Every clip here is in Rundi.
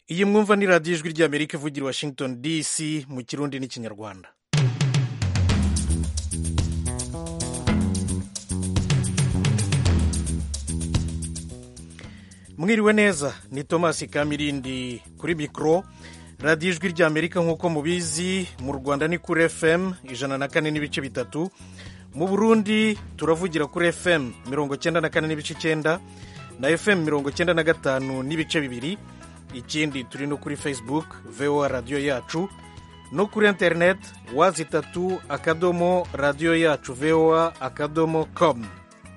iyi mwumva ni radiyo ijwi ry'amerika ivugira i washington dc mu kirundi n'ikinyarwanda mwiriwe neza ni thomas kamirindi kuri mikoro radiyo ijwi ry'amerika nk'uko mubizi mu rwanda ni kuri fm ijana na kane n'ibice bitatu mu burundi turavugira kuri fm mirongo cyenda na kane n'ibice icyenda na fm mirongo cyenda na gatanu n'ibice bibiri ikindi turi no kuri facebook voa radiyo yacu no kuri interineti wazi itatu akadomo radiyo yacu voa akadomo komu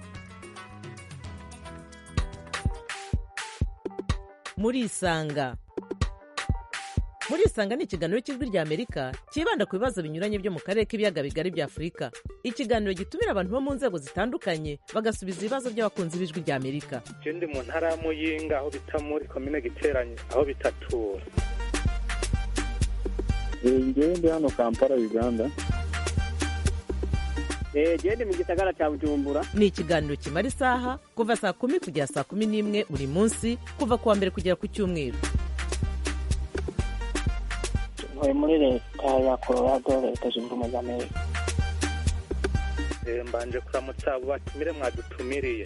murisanga murisanga ni ikiganiro cy'ijwi rya amerika cyibanda ku bibazo binyuranye byo mu karere k'ibiyaga bigari bya afurika ikiganiro gitumira abantu bo mu nzego zitandukanye bagasubiza ibibazo by'abakunzi b'ijwi rya amerika je ndi mu ntara ya muyinga aho bita muri komine giteranye aho bitatura ngewe ndi hano kampala uganda genda mu gisagara cya bujumbura ni ikiganiro kimara isaha kuva saa kumi kugera saa kumi n'imwe buri munsi kuva ku wa mbere kugera ku cyumweru ntuye muri leta ya colorado leta zunze ubumwe za amerika Eh, mbanje kuramutsa abo batumire mwadutumiriye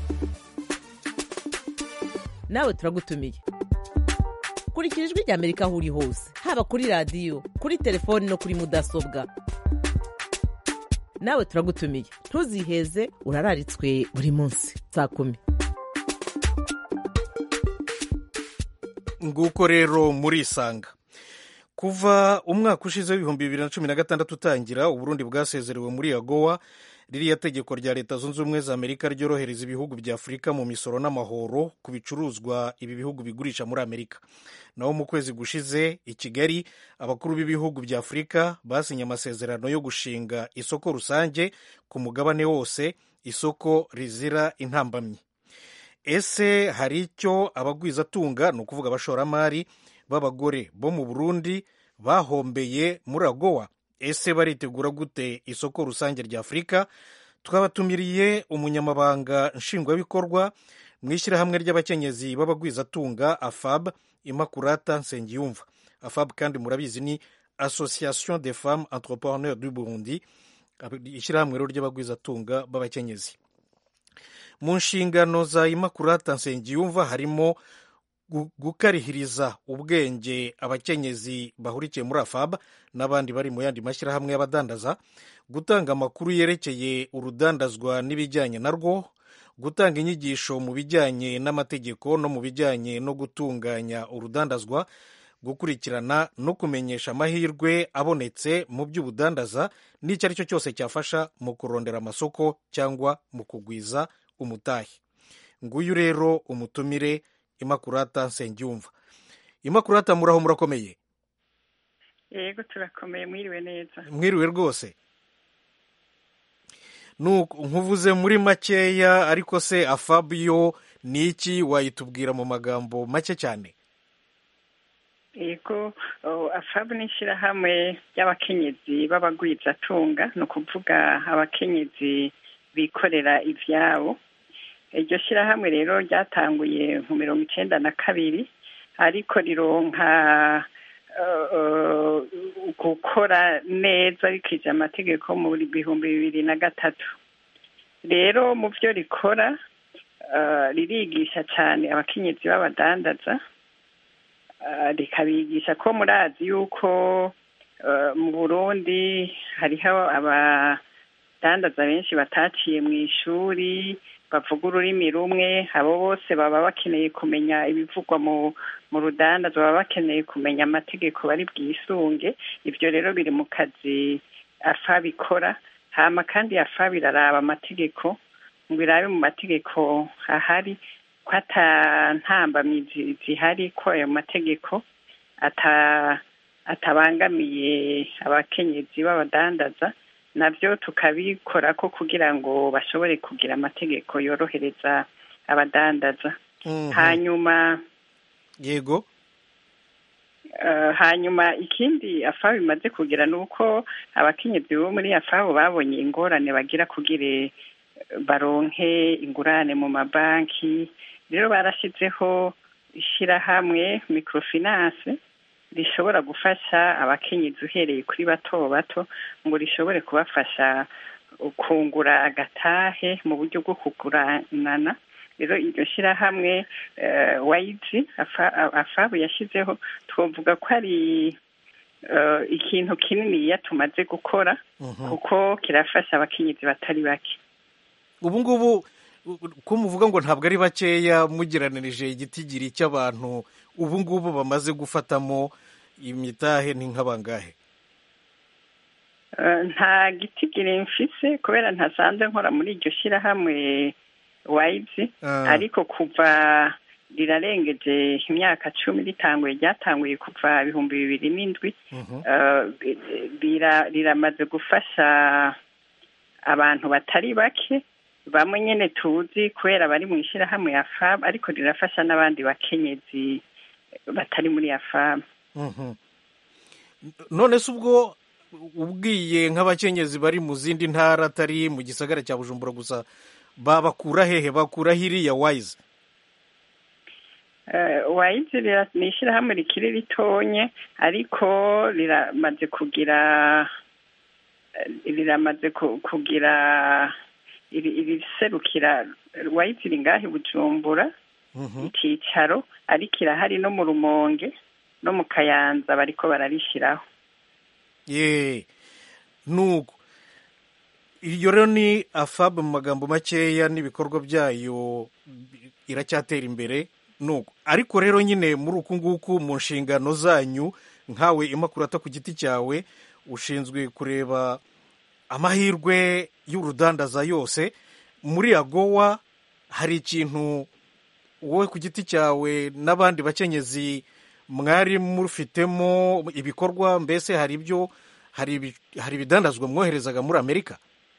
nawe turagutumiye kurikira ijwi rya amerika aho uri hose haba kuri radiyo kuri telefoni no kuri mudasobwa nawe turagutumiye ntuziheze urararitswe buri munsi saa kumi nguko rero murisanga kuva umwaka ushize w'ibihumbi bibiri na cumi na gatandatu utangira uburundi bwasezerewe muri agowa ririya tegeko rya leta zunze ubumwe za amerika ryorohereza ibihugu bya afurika mu misoro n'amahoro ku bicuruzwa ibi bihugu bigurisha muri amerika naho mu kwezi gushize i kigali abakuru b'ibihugu bya afurika basinye amasezerano yo gushinga isoko rusange ku mugabane wose isoko rizira intambamyi ese hari icyo abagwizatunga ni ukuvuga abashoramari b'abagore bo mu burundi bahombeye muri agowa ese baritegura gute isoko rusange rya afurika twabatumiriye umunyamabanga nshingwabikorwa mu ishyirahamwe ry'abakenyezi b'abagwizatunga afab imakurata nsengiyumva afab kandi murabizi ni association des femmes entrepreneurs du burundi ishyirahamwe rero ry'abagwizatunga b'abakenyezi mu nshingano za imakurata nsengiyumva harimo gukarihiriza ubwenge abakenyezi bahurikiye muri afab n'abandi bari mu yandi mashyirahamwe y'abadandaza gutanga amakuru yerekeye urudandazwa n'ibijyanye narwo gutanga inyigisho mu bijyanye n'amategeko no mu bijyanye no gutunganya urudandazwa gukurikirana no kumenyesha amahirwe abonetse mu by'ubudandaza n'icyo ari cyo cyose cyafasha mu kurondera amasoko cyangwa mu kugwiza umutahe nguyu rero umutumire imakurata nsengiyumva imakurata muraho murakomeye yego turakomeye mwiriwe neza mwiriwe rwose nkuvuze muri makeya ariko se afabiyo ni iki wayitubwira mu magambo make cyane yego afabu ni ishyirahamwe ry'abakenyezi b'abagwizatunga ni ukuvuga abakenyezi bikorera ibyabo iryo shyirahamwe rero ryatanguye mu mirongo icyenda na kabiri ariko rironka gukora neza rikije amategeko mu bihumbi bibiri na gatatu rero mu byo rikora ririgisha cyane abakenyezi b'abadandaza rikabigisha ko murazi yuko mu burundi hariho abadandaza benshi bataciye mu ishuri bavuga ururimi rumwe abo bose baba bakeneye kumenya ibivugwa mu mu rudandazo baba bakeneye kumenya amategeko bari bwisunge ibyo rero biri mu kazi afa bikora hama kandi afa biraraba amategeko ngo irabe mu mategeko ahari ko atantambamyi zihari ko ayo mategeko atabangamiye abakenyezi b'abadandaza nabyo tukabikora ko kugira ngo bashobore kugira amategeko yorohereza abadandaza hanyuma yego hanyuma ikindi afabu bimaze kugira ni uko abakenyezi bo muri afabu babonye ingorane bagira kugira baronke ingurane mu mabanki rero barashyizeho ishyirahamwe microfinance rishobora gufasha abakenyezi uhereye kuri bato bato ngo rishobore kubafasha kungura agatahe mu buryo bwo kuguranana rero iryo shyirahamwe eh, wayizi afa- afabu yashyizeho twavuga ko ari eh, ikintu kininiya tumaze gukora kuko kirafasha abakenyezi batari bake ubu ngubu ko muvuga ngo ntabwo ari bakeya mugeranirije igitigiri cy'abantu ubu ngubu bamaze gufatamo imitahe ni nk'abangahe Eh, nta gitigiri mfise kubera ntasanzwe nkora muri iryo shyirahamwe wayizi Ah. ariko kuva rirarengeje imyaka cumi ritanguye ryatanguye kuva ibihumbi bibiri n'indwi Mhm. eh, rira- riramaze gufasha abantu batari bake bamwe nyene tuzi kubera bari mu ishyirahamwe ya fab ariko rirafasha n'abandi bakenyezi batari muri ya fab Mhm. none se ubwo ubwiye nk'abakenyezi bari mu zindi ntara atari mu gisagara cya bujumbura gusa babakura hehe bakura hiriya wayizi wayizi ni ishyirahamwe rikiri ritonye ariko riramaze kugira riramaze ku- kugira iri- iriserukira wayizi iri ngaho i bujumbura Mhm. icyicaro ariko irahari no mu rumonge no mu kayanza bariko bararishyiraho ye nuko iryo rero ni afabu mu magambo makeya n'ibikorwa byayo iracyatera imbere nuko ariko rero nyine muri uku nguku mu nshingano zanyu nkawe imakurata ku giti cyawe ushinzwe kureba amahirwe y'urudandaza yose muri agowa hari ikintu wowe ku giti cyawe n'abandi bakenyezi mwari mufitemo ibikorwa mbese hari ibyo hari ibi- hari ibidandazwa mwoherezaga muri amerika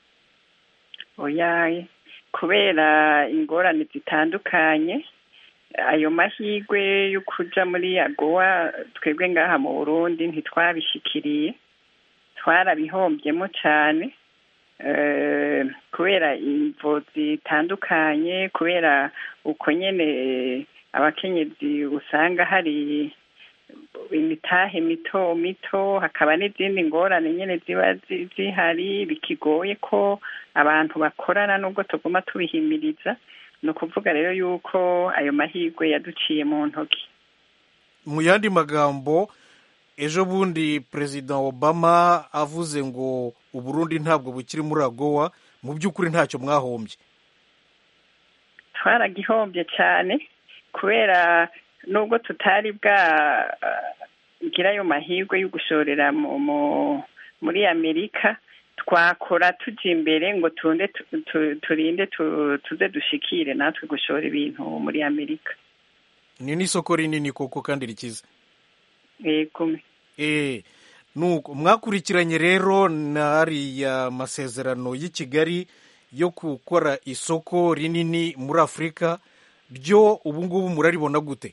oyaye kubera ingorane zitandukanye ayo mahirwe yo kuja muri agowa twebwe ngaha mu burundi ntitwabishikiriye twarabihombyemo cyane eh, kubera imvo zitandukanye kubera uko nyene eh, abakenyezi usanga hari imitahe mito mito hakaba n'izindi ngorane nyene ziba zi- zihari bikigoye ko abantu bakorana nubwo tuguma tubihimiriza ni ukuvuga rero yuko ayo mahirwe yaduciye mu ntoki mu yandi magambo ejo bundi perezida obama avuze ngo uburundi ntabwo bukiri muri agowa mu by'ukuri ntacyo mwahombye twaragihombye cyane kubera nubwo tutari bwa gira ayo mahirwe yo gushorera mu- mu- muri amerika twakora tujya imbere ngo tunde tu- tu- turinde tu- tuze dushikire natwe gushora ibintu muri amerika ni n'isoko rinini koko kandi rikize yego Eh, nuko mwakurikiranye rero n'ariya masezerano y'i Kigali yo gukora isoko rinini muri Afurika byo ubu ngubu muraribona gute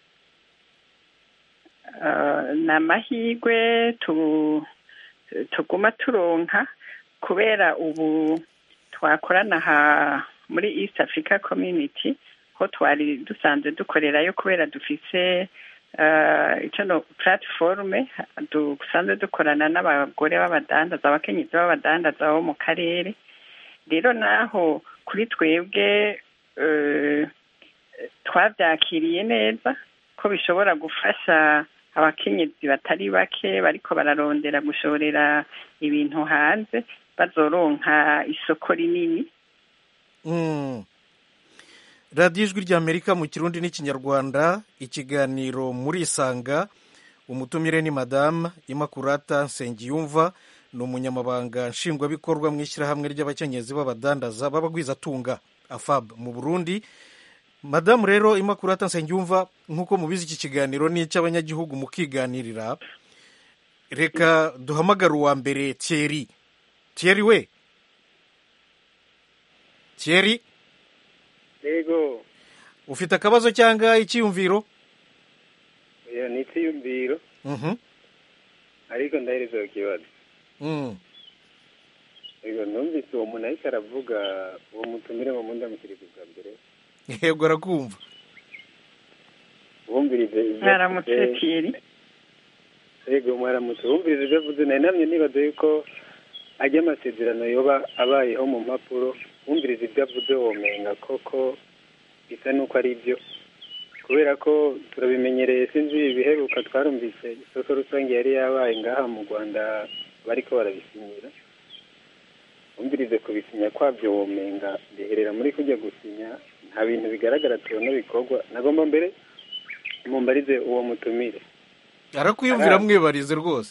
Uh, ni amahirwe tu- tuguma turonka kubera ubu twakorana ha muri east africa community ho twari dusanzwe dukorerayo kubera dufise uh, icyo no platiforume dusanzwe dukorana n'abagore b'abadandaza abakenyezi b'abadandaza bo mu karere rero naho kuri twebwe uh, twabyakiriye neza ko bishobora gufasha abakenyezi batari bake bariko bararondera gushorera ibintu hanze bazoronka isoko rinini Mm. radiyo ijwi ry'amerika mu kirundi n'ikinyarwanda ikiganiro muri isanga umutumire ni madamu imakurata nsengiyumva ni umunyamabanga nshingwabikorwa mu ishyirahamwe ry'abakenyezi b'abadandaza b'abagwizatunga afab mu burundi madamu rero imakurata nsengiyumva nk'uko mubizi iki kiganiro ni icy'abanyagihugu mukiganirira reka duhamagare uwa mbere thierry thierry we thierry yego ufite akabazo cyangwa icyiyumviro oya ni icyiyumviro Mhm. ariko ndahereza ikibazo Mm. yego numvise uwo muntu ariko aravuga uwo mutumire mu mundi amushyiriye bwa mbere yego arakumva wumvirize ibyo mwaramutse avuze. tiyeri yego mwaramutse wumvirize ibyo avuze nari namye nibaza yuko ajya amasezerano yoba abayeho mu mpapuro wumvirize ibyo avuze womenga koko bisa n'uko ari byo kubera ko turabimenyereye sinzi ibiheruka twarumvise isoko rusange yari yabaye ngaha mu rwanda bariko barabisinyira wumvirize kubisinya kwabyo womenga biherera muri kujya gusinya nta bintu bigaragara tubona bikorwa nagomba mbere mumbarize uwo mutumire arakwiyumvira mwibarize rwose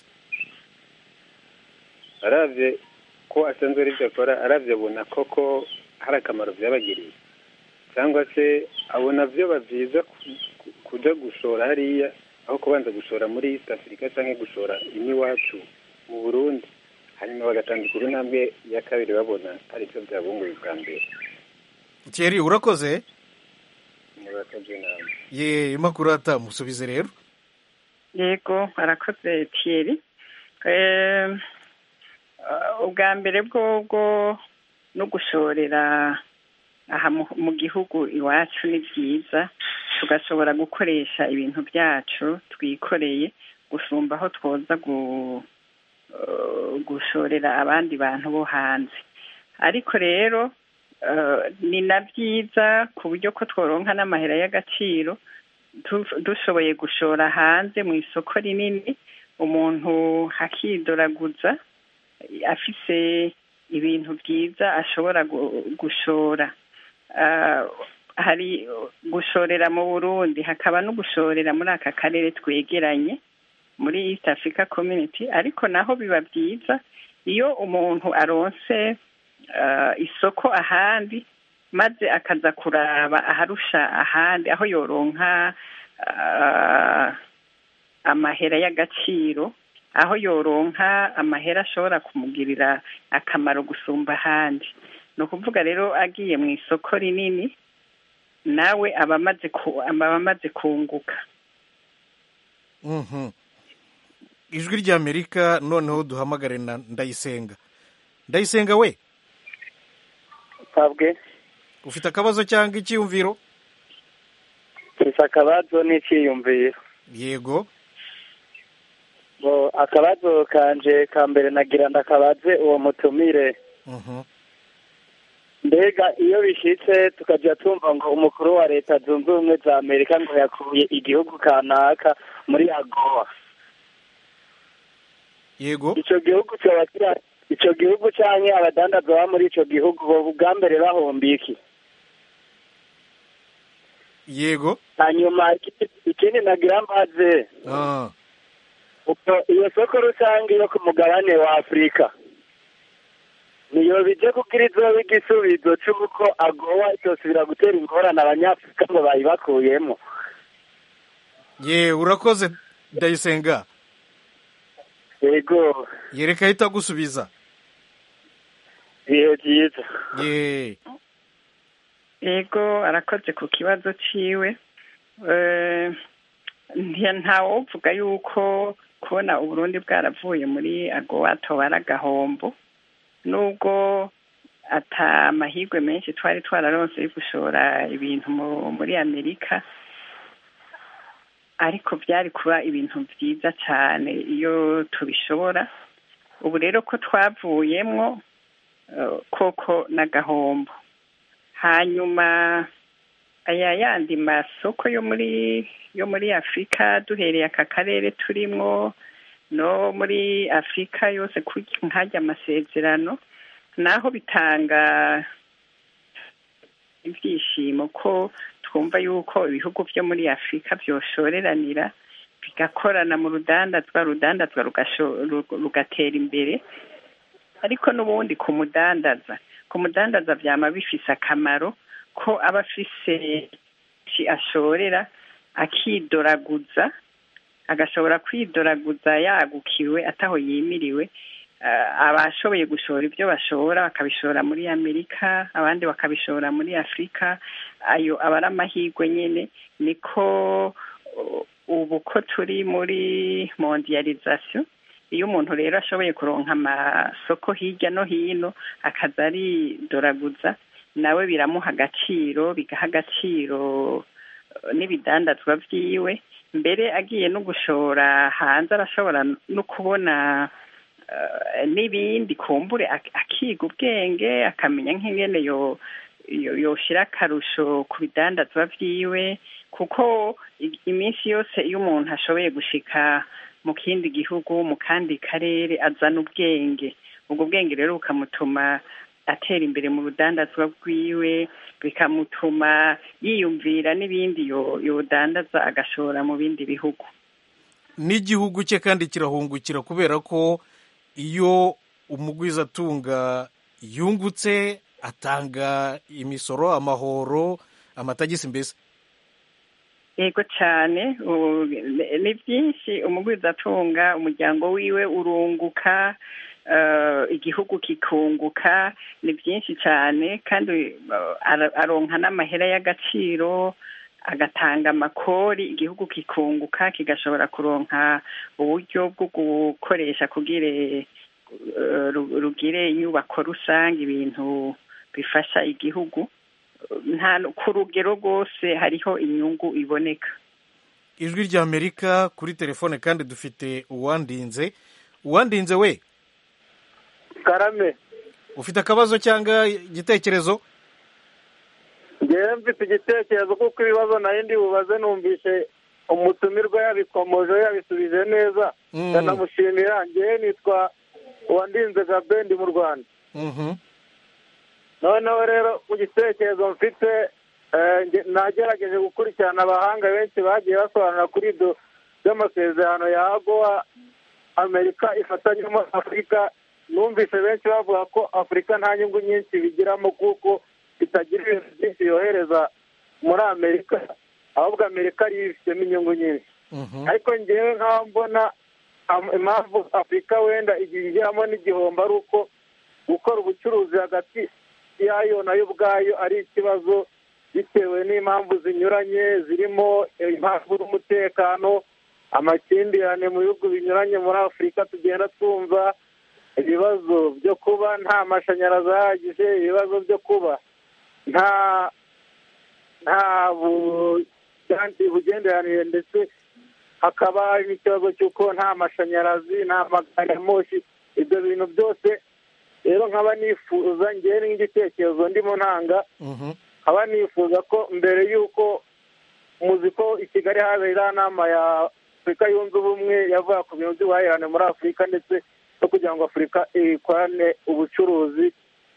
aravye ko asanzwe ari byo akora aravye abona koko hari akamaro byabagiriye cyangwa se abona vyoba vyiza ku- ku- kuja gushora hariya aho kubanza gushora muri east africa canke gushora iwacu mu burundi hanyuma bagatandukira intambwe ya kabiri babona ari byo byabunguye bwa mbere Thierry urakoze murakoze namwe ye imakuru atamusubize rero yego arakoze tiyeri Eh, uh, ubwa mbere bwobwo no gushorera aha mu- mu gihugu iwacu ni byiza tugashobora gukoresha ibintu byacu twikoreye gusumba aho twoza gu- eh, gushorera abandi bantu bo hanze ariko rero eh, ni na byiza ku buryo ko tworonka n'amahera y'agaciro tu- dushoboye gushora hanze mu isoko rinini umuntu akidoraguza afise ibintu byiza ashobora gu- gushora Ah, hari gushorera mu burundi hakaba no gushorera muri aka karere twegeranye muri east africa community ariko naho biba byiza iyo umuntu aronse ah, isoko ahandi maze akaza kuraba aharusha ahandi aho yoronka ah, amahera y'agaciro aho yoronka amahera ashobora kumugirira akamaro gusumba ahandi ni ukuvuga rero agiye mu isoko rinini nawe aba amaze ku- aba amaze kunguka Mhm. ijwi ry'amerika noneho duhamagare na ndayisenga ndayisenga we twabwe ufite akabazo cyangwa icyiyumviro gusa akabazo n'icyiyumviro yego ngo akabazo kanje ka mbere nagira ndakabaze uwo mutumire Mhm. mbega iyo bishitse tukajya tumva ngo umukuru wa leta zunze ubumwe za amerika ngo yakuye igihugu kanaka muri agowa yego ico gihugu cyoba kira ico gihugu canke abadandaza baba muri ico gihugu bo bwa mbere bahomba iki yego hanyuma iki- ikindi nagira mbaze Ah, ubwo iyo soko rusange yo ku mugabane wa afurika niyo bije kugira izoba igisubizo c'uko agowa itosubira gutera ingorane abanyafurika ngo bayibakuyemo ye urakoze ndayisenga yego yereka ahita agusubiza ibihe byiza ye yego arakoze ku kibazo ciwe Eh, nti- ntawovuga yuko kubona uburundi bwaravuye muri agowa tobara agahombo nubwo ata amahirwe menshi twari twararonse yo gushora ibintu mu- muri amerika ariko byari kuba ibintu byiza cyane iyo tubishobora ubu rero ko twavuyemwo eh, koko n'agahombo hanyuma aya yandi masoko yo muri yo muri afurika duhereye aka karere turimwo no muri afurika yose kurya nkajya amasezerano naho bitanga ibyishimo ko twumva yuko ibihugu byo muri afurika byoshoreranira bigakorana mu rudandazwa rudandazwa rugasho- ru- rugatera imbere ariko n'ubundi ku mudandaza ku mudandaza byama bifise akamaro ko aba afise iki ashorera akidoraguza agashobora kwidoraguza yagukiwe ataho yimiriwe eh, abashoboye gushora ibyo bashora bakabishora muri amerika abandi bakabishora muri afurika ayo aba ari amahirwe nyine niko uh, ubu ko turi muri mondialization iyo umuntu rero ashoboye kuronka amasoko hirya no hino akaza aridoraguza nawe biramuha agaciro bigaha agaciro eh, n'ibidandazwa vyiwe mbere agiye no gushora hanze arashobora no kubona eh, n'ibindi kumbure ak- akiga ubwenge akamenya nk'ingene yo yo- yoshira akarusho ku bidandazwa vyiwe kuko i- iminsi yose iyo umuntu ashoboye gushika mu kindi gihugu mu kandi karere azana ubwenge ubwo bwenge rero bukamutuma atera imbere mu rudandazwa rwiwe bikamutuma yiyumvira n'ibindi yo- yodandaza agashora mu bindi bihugu n'igihugu cye kandi kirahungukira kubera ko iyo umugwizatunga yungutse atanga imisoro amahoro amatagisi mbese yego cyane u- ni- ni byinshi umugwizatunga umuryango wiwe urunguka eh, igihugu kikunguka ni byinshi cyane kandi eh, ara- aronka n'amahera y'agaciro agatanga amakori igihugu kikunguka kigashobora kuronka uburyo bwo gukoresha kugira eh, ru- rugire inyubako rusange ibintu bifasha igihugu nta ku rugero rwose hariho inyungu iboneka ijwi rya amerika kuri telefone kandi dufite uwandinze uwandinze we karame ufite akabazo cyangwa igitekerezo ngewe mfite igitekerezo kuko ibibazo nayo ndi bubaze numvise umutumirwa yabikomoje yabisubije neza Mm. ndanamushimira ngewe nitwa uwandinze gabendi mu rwanda Mhm. noneho rero mu gitekerezo mfite eh, nge- nagerageje gukurikirana abahanga benshi bagiye basobanura kuri ibyo by'amasezerano ya agowa amerika ifatanyemo afurika numvise benshi bavuga ko afurika nta nyungu nyinshi bigiramo kuko itagira ibintu byinshi yohereza muri amerika ahubwo amerika ariyo ifitemo inyungu nyinshi Mhm. ariko ngewe nk'aho mbona am- impamvu afurika wenda igihe igiramo n'igihombo ari uko gukora ubucuruzi hagati yayo nayo ubwayo ari ikibazo bitewe n'impamvu zinyuranye zirimo impamvu z'umutekano amakimbirane mu bihugu binyuranye muri afurika tugenda twumva ibibazo byo kuba nta mashanyarazi ahagije ibibazo byo kuba nta nta bu- bugenderanire ndetse hakaba hari n'ikibazo cy'uko nta mashanyarazi nta magari ya moshi ibyo bintu byose rero nkaba nifuza ngewe nk'igitekerezo ndimo ntanga Mhm. nkaba nifuza ko mbere y'uko muzi ko i kigali habereye iriya nama ya afurika yunze ubumwe yavuga ku bintu by'ubuhahirane muri afurika ndetse no kugira ngo afurika ikorane ubucuruzi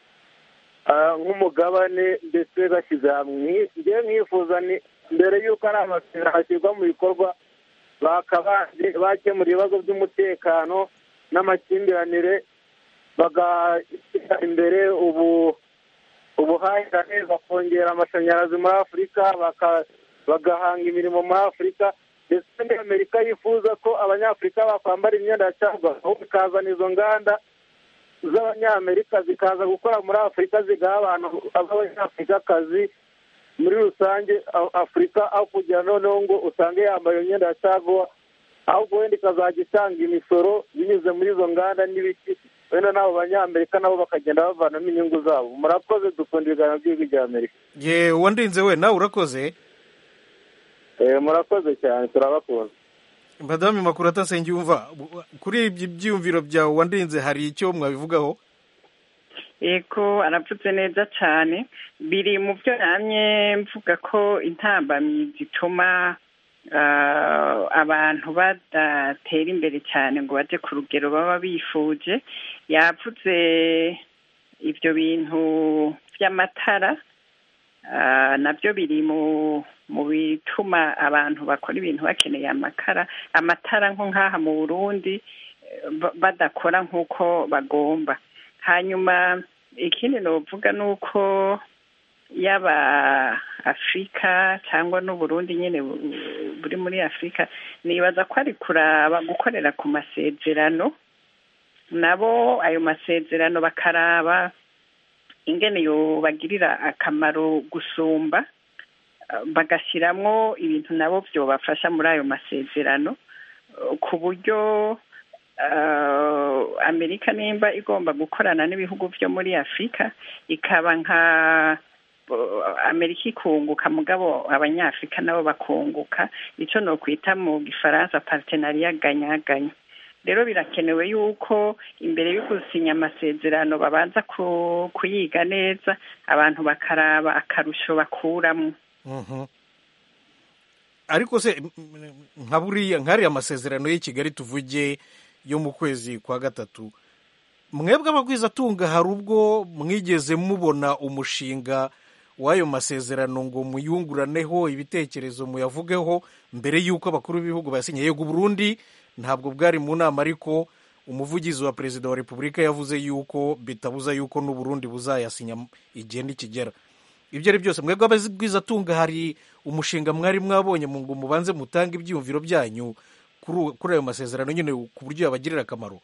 ah, nk'umugabane ndetse bashyize hamwe ngewe mwifuza ni mbere y'uko ari amasezerano ashyirwa mu bikorwa bakabanje bakemura ibibazo by'umutekano n'amakimbirane bagashyira imbere ubu ubuhahirane bakongera amashanyarazi muri afurika baka- bagahanga imirimo muri afurika ndetse muri amerika yifuza ko abanyafurika bakwambara imyenda ya caguwa aho bikazana izo nganda z'abanyamerika zikaza gukora muri afurika zigaha abantu b'abanyafurikakazi muri rusange A- afurika aho kugira noneho ngo usange yambaye iyo myenda ya caguwa ahubwo wenda ikazajya itanga imisoro binyuze muri izo nganda n'ibiki wenda n'abo banyamerika nabo bakagenda bavanamo inyungu zabo murakoze dukunda ibiganiro by'igihugu bya amerika ye uwandinze we nawe urakoze Eh, murakoze cyane turabakunda madame makurata nsengiyumva kuri ibyo byiyumviro byawe wandinze hari icyo mwabivugaho yego aravuze neza cyane biri mu byo namye mvuga ko intambamyi zituma ah, abantu badatera imbere cyane ngo baje ku rugero baba bifuje yavuze ibyo bintu by'amatara ah, nabyo biri mu mu bituma abantu bakora ibintu bakeneye amakara amatara nko nk'aha mu burundi eh, ba- badakora nk'uko bagomba hanyuma ikindi novuga ni uko yaba afurika cyangwa n'uburundi nyine bu- buri muri afurika nibaza ko ari kuraba gukorera ku masezerano nabo ayo masezerano bakaraba ingene yobagirira akamaro gusumba eh, bagashyiramo ibintu nabo byobafasha muri ayo masezerano eh, ku buryo eh, amerika nimba igomba gukorana n'ibihugu byo muri afurika ikaba nka bo- amerika ikunguka mugabo abanyafurika nabo bakunguka icyo ni ukwita mu gifaransa partenariat ganyaganya rero birakenewe yuko imbere yo gusinya amasezerano babanza ku- kuyiga neza abantu bakaraba akarusho bakuramo Mhm. ariko se m- m- nka buriya nk'ariya masezerano y'i kigali tuvuge yo mu kwezi kwa gatatu mwebwe abagwizatunga hari ubwo mwigeze mubona umushinga w'ayo masezerano ngo muyunguraneho ibitekerezo muyavugeho mbere y'uko abakuru b'ibihugu bayasinye yego Burundi ntabwo bwari mu nama ariko umuvugizi wa perezida wa repubulika yavuze yuko bitabuza yuko n'uburundi buzayasinya igihe nikigera ibyo ari byose mwebwe abagwizatunga hari umushinga mwari mwabonye mu ngo mubanze mutange ibyiyumviro byanyu kuri uwo- kuri ayo masezerano nyine ku buryo yabagirira akamaro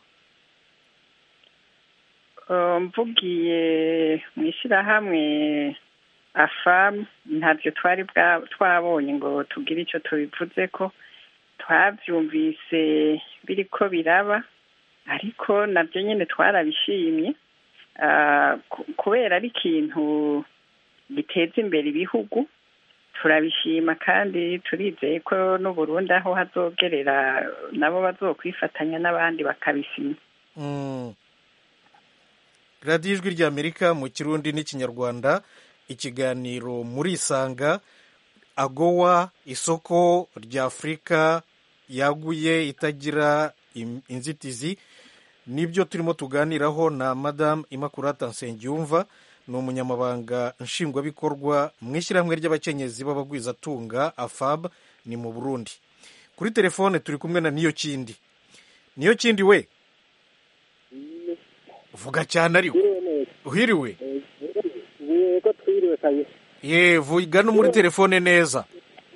Uh, mvugiye mu ishyirahamwe afamu ntabyo twari bwa- twabonye ngo tugire icyo tubivuze ko twabyumvise biriko biraba ariko nabyo nyine twarabishimye Ah, ku- kubera ari ikintu giteza imbere ibihugu turabishima kandi turizeye ko n'uburundi aho hazogerera nabo bazokwifatanya n'abandi bakabisinya Mm. radiyo ijwi ry'amerika mu kirundi n'ikinyarwanda ikiganiro muri isanga agowa isoko ry'afurika yaguye itagira im- inzitizi nibyo turimo tuganiraho na madamu imakurata nsengiyumva ni umunyamabanga nshingwabikorwa mu ishyirahamwe ry'abakenyezi b'abagwizatunga afab ni mu burundi kuri telefone turi kumwe na niyo kindi niyo kindi we vuga cyane ariko uhiriwe yego twiriwe kabisa ye vuga no muri telefone neza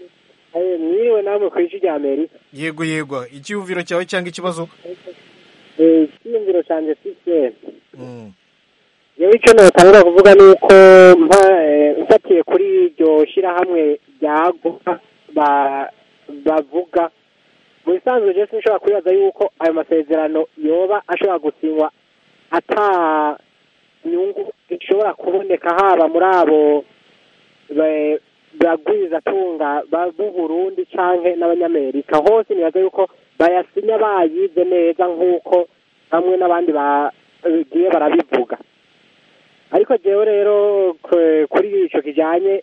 Eh, mwiriwe namwe ku ijwi rya amerika yego yego icyiyumviro cyawe cyangwa ikibazo Eh, icyiyumviro cyanjye sisiteme Mm. yewe icyo natangura kuvuga ni uko mpa- eh, mfatiye kuri iryo shyirahamwe rya gopa ba- bavuga mu bisanzwe je sinshobora kwibaza yuko ayo masezerano yoba ashobora gusinywa ata nyungu ishobora kuboneka haba muri abo ba- bagwizatunga ba- b'u Burundi canke n'abanyamerika hose nibaza yuko bayasinya bayize neza nk'uko bamwe n'abandi bagiye barabivuga ariko jewe rero k- kuri ico kijanye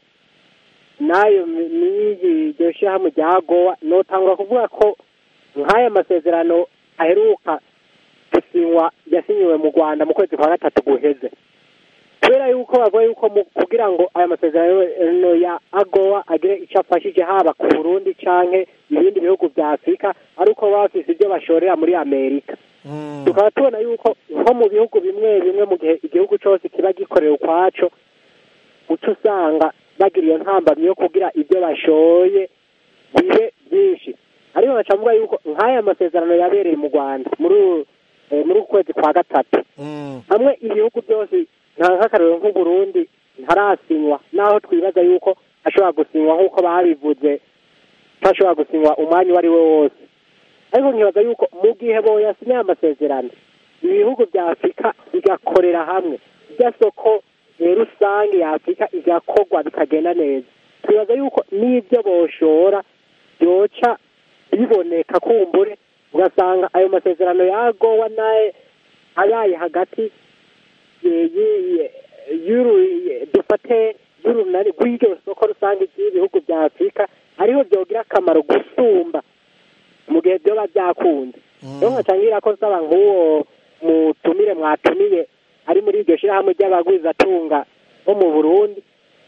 nayo mi- n'iyi iryo shyirahamwe rya gowa notangura kuvuga ko nk'aya masezerano aheruka gusinywa yasinyiwe mu rwanda mu kwezi kwa gatatu guheze kubera yuko bavuga yuko mu kugira ngo aya masezerano ya agowa agire icyo afashije haba ku burundi canke ibindi bihugu vya afurika ari uko baba bafise ibyo bashorera muri amerika Mm. tukaba tubona yuko nko mu bihugu bimwe bimwe mu gihe igihugu cyose kiba gikorera ukwaco uca usanga bagira iyo ntambamyi yo kugira ibyo bashoye bibe byinshi ariko baca bavuga yuko nk'aya masezerano yabereye mu rwanda muri u- eh, muri uku kwezi kwa gatatu Mm. hamwe ibihugu byose nta nk'akarero nk'uburundi ntarasinywa naho twibaza yuko ashobora gusinywa nk'uko babivuze ntashobora gusinywa umwanya uwo ari we wose ariko nkibaza yuko mu gihe boyasinye amasezerano ibihugu bya afurika bigakorera hamwe irya soko eh, rusange ya afurika igakorwa bikagenda neza twibaza yuko n'ibyo boshora byoca biboneka kumbure ugasanga ayo masezerano yagowa naye abaye hagati ye- ye- y'uru ye- dufate y'urunani rw'iryo soko rusange ry'ibihugu bya afurika ariho byogira akamaro gusumba mu gihe byoba byakunze rero nkacangira ko nsaba nk'uwo mutumire mwatumiye ari muri iryo shyirahamwe ry'abagwizatunga bo mu burundi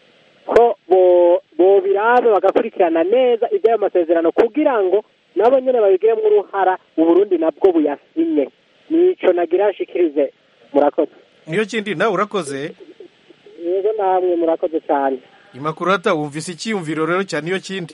ko bo- bobiraba bagakurikirana neza iby'ayo masezerano kugira ngo nabo nyine babigiremo uruhara uburundi nabwo buyasinye nico nagira nshikirize murakoze niyo kindi nawe urakoze yego namwe murakoze cyane imakurata wumvise icyiyumviro rero cya niyo kindi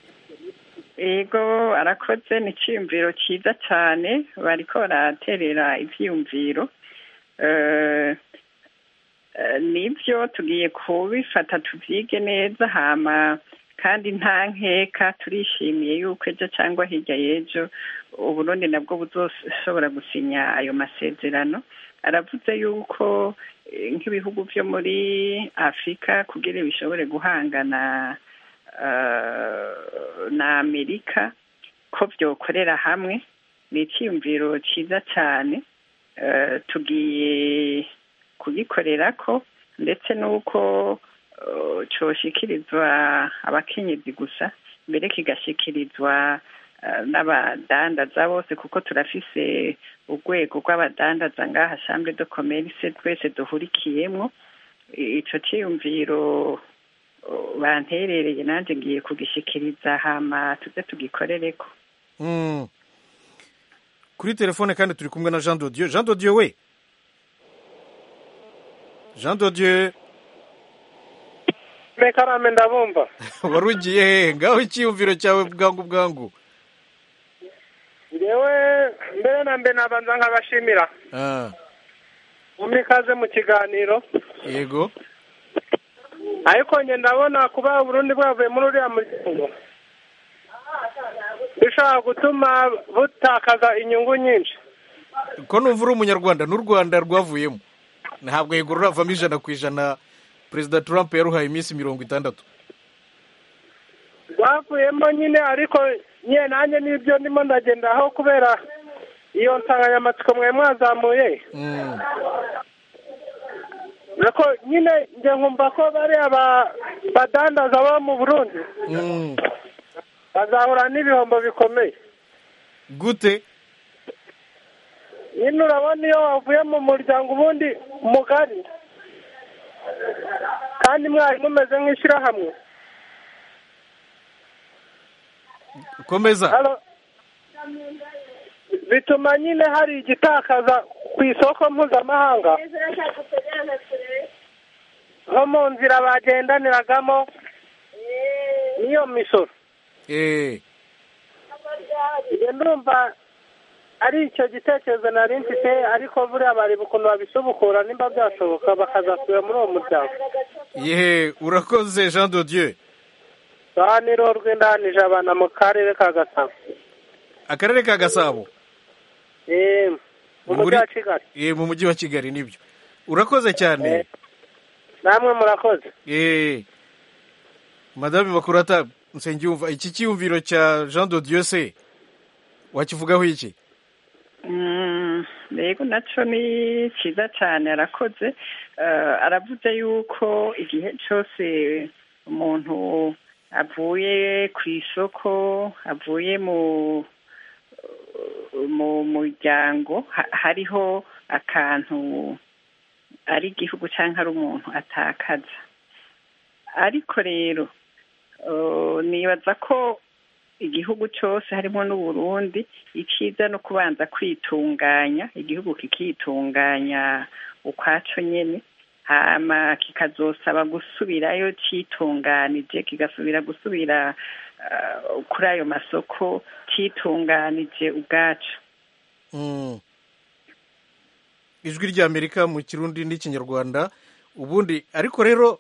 ego arakoze ni icyiyumviro cyiza cyane bariko baraterera ibyiyumviro Eh, eh, nibyo tugiye kubifata tubyige neza hama kandi nta nkeka turishimiye yuko ejo cyangwa hirya y'ejo uburundi nabwo buzoshobora gusinya ayo masezerano aravuze yuko eh, nk'ibihugu byo muri afurika kugira bishobore guhangana eh, na amerika ko byokorera hamwe ni icyiyumviro cyiza cyane eh, tugiye kugikorera ko ndetse n'uko eh, coshikirizwa abakenyezi gusa mbere kigashikirizwa eh, n'abadandaza bose kuko turafise urwego rw'abadandaza ngaha chambre de commerce twese duhurikiyemwo ico ciyumviro eh, banterereye nanje ngiye kugishikiriza hama tuze tugikorereko Mm. kuri telefone kandi turi kumwe na jean dodieu jean dodieu we jean dodieu mekarame ndabumva wari ugiye hehe ngaho icyiyumviro cyawe bwangu bwangu ngewe mbere na mbere nabanza nkabashimira Ah, mumpe ikaze mu kiganiro yego ariko nge ndabona kuba uburundi bwavuye muri uriya muryango bishobora gutuma butakaza inyungu nyinshi ko numva uri umunyarwanda n'u rwanda rwavuyemo ntabwo yego ruravamo ijana ku ijana perezida trump yaruhaye iminsi mirongo itandatu rwavuyemo nyine ariko nyine nanjye n'ibyo ndimo ndagendaho kubera iyo nsanganyamatsiko mwari mwazamuye Mm. ariko nyine njye nkumva ko bariya ba- badandaza bo mu burundi Mm. bazahura n'ibihombo bikomeye gute nyine urabona iyo wavuye mu muryango ubundi mugari kandi mwari mumeze nk'ishyirahamwe komeza Halo? bituma nyine hari igitakaza ku isoko mpuzamahanga nko mu nzira bagendaniragamo n'iyo misoro Eh, njye ndumva ari icyo gitekerezo nari mfite ariko buriya bareba ukuntu babisubukura nimba byashoboka bakazasubira muri uwo muryango yehe urakoze jean dodieu aha ni roho rw'indanije abana mu karere ka gasabo akarere ka gasabo Eh, mu mujyi wa kigali Eh, mu mujyi wa kigali nibyo urakoze cyane namwe murakoze Eh, madame makurata nsengiyumva iki cyiyumviro cya jean dodieu se wakivugaho iki Mm, rego nacyo ni cyiza cyane arakoze Eh, aravuze yuko igihe cyose umuntu avuye ku isoko avuye mu mu muryango ha- hariho akantu ari igihugu cyangwa ari umuntu atakaza ariko rero eh, nibaza ko igihugu cyose harimo n'uburundi icyiza no kubanza kwitunganya igihugu kikitunganya ukwaco nyene hama kikazosaba gusubirayo citunganije kigasubira gusubira eh, kuri ayo masoko citunganije ubwaco Mm. ijwi ry'amerika mu kirundi n'ikinyarwanda ubundi ariko rero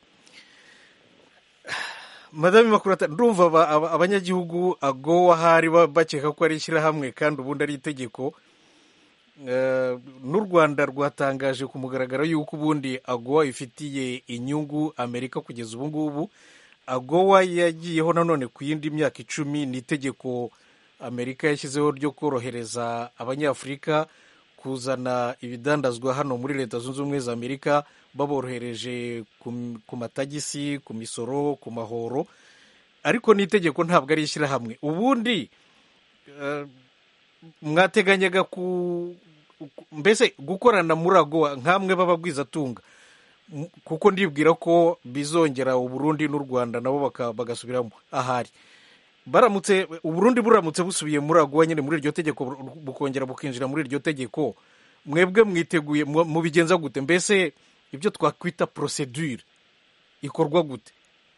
madame makurata ndumva aba- aba- abanyagihugu agowa hari ba- bakeka ko ari ishyirahamwe kandi ubundi ari itegeko Eh, n'u rwanda rwatangaje ku mugaragaro y'uko ubundi agowa ifitiye inyungu amerika kugeza ubu ngubu agowa yagiyeho nanone ku yindi myaka icumi ni itegeko amerika yashyizeho ryo korohereza abanyafurika kuzana ibidandazwa hano muri leta zunze ubumwe za amerika baborohereje ku, ku matagisi ku misoro ku mahoro ariko n'itegeko ntabwo ari ishyirahamwe ubundi eh, mwateganyaga ku ku- mbese gukorana muri agowa nk'amwe b'abagwizatunga M- kuko ndibwira ko bizongera uburundi n'u rwanda nabo baka- bagasubiramo ahari baramutse uburundi buramutse busubiye muri agowa nyine muri iryo tegeko bu- bukongera bukinjira muri iryo tegeko mwebwe mwiteguye mu- mubigenza gute mbese ibyo twakwita procedure ikorwa gute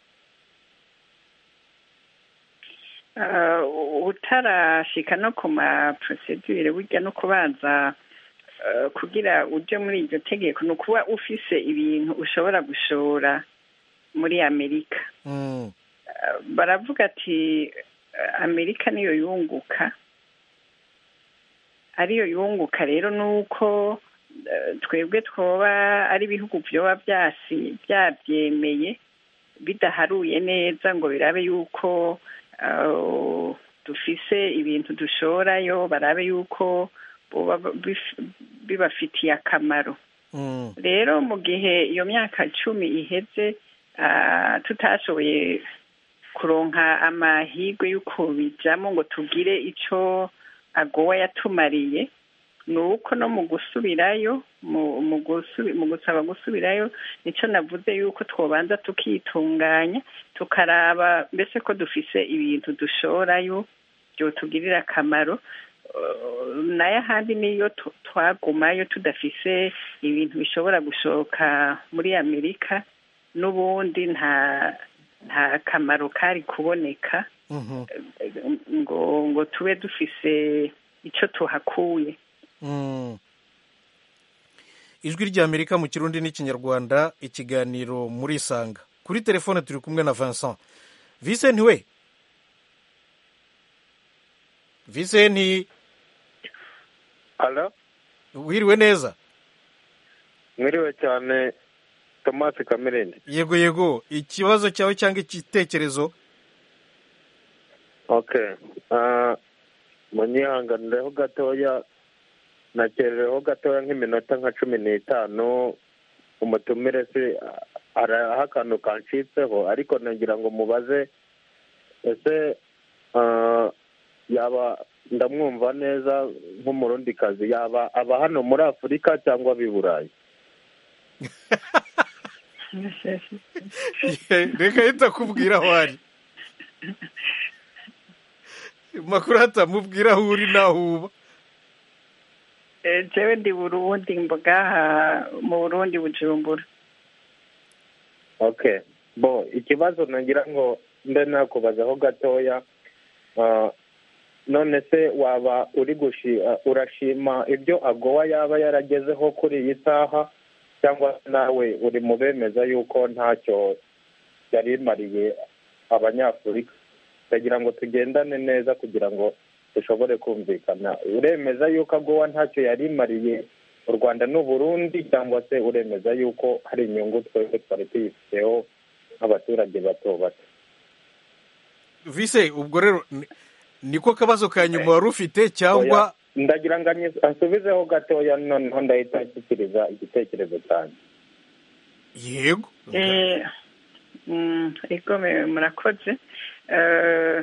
Eh, utarashika no ku ma procedure burya no kubanza eh, kugira uje muri iryo tegeko ni ukuba ufise ibintu ushobora gushora muri amerika Mm. Eh, baravuga ati eh, amerika niyo yunguka ariyo yunguka rero ni uko eh, twebwe twoba ari ibihugu vyoba vyasi vyavyemeye bidaharuye neza ngo birabe yuko eh, dufise ibintu dushorayo barabe yuko boba bif- bibafitiye akamaro Mm. rero mu gihe iyo myaka cumi iheze ah, tutashoboye kuronka amahirwe yo kubijamo ngo tugire ico agowa yatumariye ni uko no mu gusubirayo mu mu gusubi- mu gusaba gusubirayo nico navuze yuko twobanza tukitunganya tukaraba mbese ko dufise ibintu dushorayo byotugirira akamaro Uh, nayo ahandi niyo tu- twagumayo tudafise ibintu bishobora gushoka muri amerika n'ubundi nta nta kamaro kari kuboneka Mhm. ngo ngo tube dufise ico tuhakuye Mm. ijwi ry'amerika mu kirundi n'ikinyarwanda ikiganiro muri isanga kuri telefone turi kumwe na vincent vincent we vincent Halo, wiriwe neza mwiriwe cyane Thomas Kamirindi. yego yego ikibazo cyawe cyangwa igitekerezo Okay. Uh, munyihanganireho gatoya nakerereho gatoya nk'iminota nka cumi n'itanu umutumire se hariho akantu kancitseho ariko nagira ngo mubaze ese uh, yaba ndamwumva neza nk'umurundikazi yaba aba hano muri afurika cyangwa ab'i burayi reka ahita akubwira aho ari makuru hatamubwira aho uri n'aho uba Eh, jewe ndi burundi mbogaha mu burundi bujumbura okay bo ikibazo nagira ngo mbe nakubazaho gatoya Ah, none se waba uri gushi ah, urashima ibyo agowa yaba yaragezeho kuri iyi saha cyangwa nawe uri mu bemeza yuko ntacyo yari imariye abanyafurika ndagira ngo tugendane neza kugira ngo dushobore kumvikana uremeza yuko agowa ntacyo yari imariye u rwanda n'uburundi cyangwa se uremeza yuko hari inyungu twese twari tuyifiteho nk'abaturage bato bato vise ubwo rero ni- niko kabazo ka nyuma wari ufite cyangwa Oya, ndagira ngo anyi- ansubizeho gatoya noneho ndahita nshyikiriza igitekerezo cyanjye yego Eh, mm, ego me- murakoze Eh,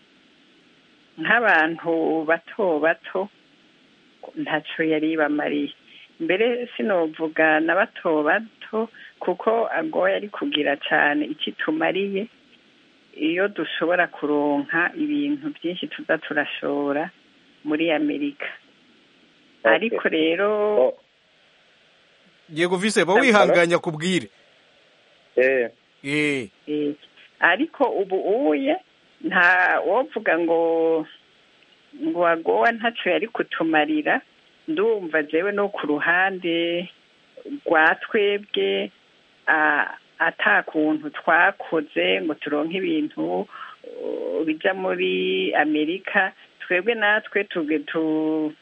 nk'abantu bato bato ntaco yari bamariye mbere sinovuga na bato bato kuko agoye ari kugira cyane icyo tumariye iyo dushobora kuronka ibintu byinshi tuza turashora muri amerika ariko rero yego vise ba wihanganya kubwire eh eh Eh, ariko ubu uye nta wovuga ngo ngo agowa ntaco yari kutumarira ndumva jewe no ku ruhande rwa twebwe ah, ata kuntu twakoze ngo turonke ibintu uh, bija muri amerika twebwe natwe tuge tu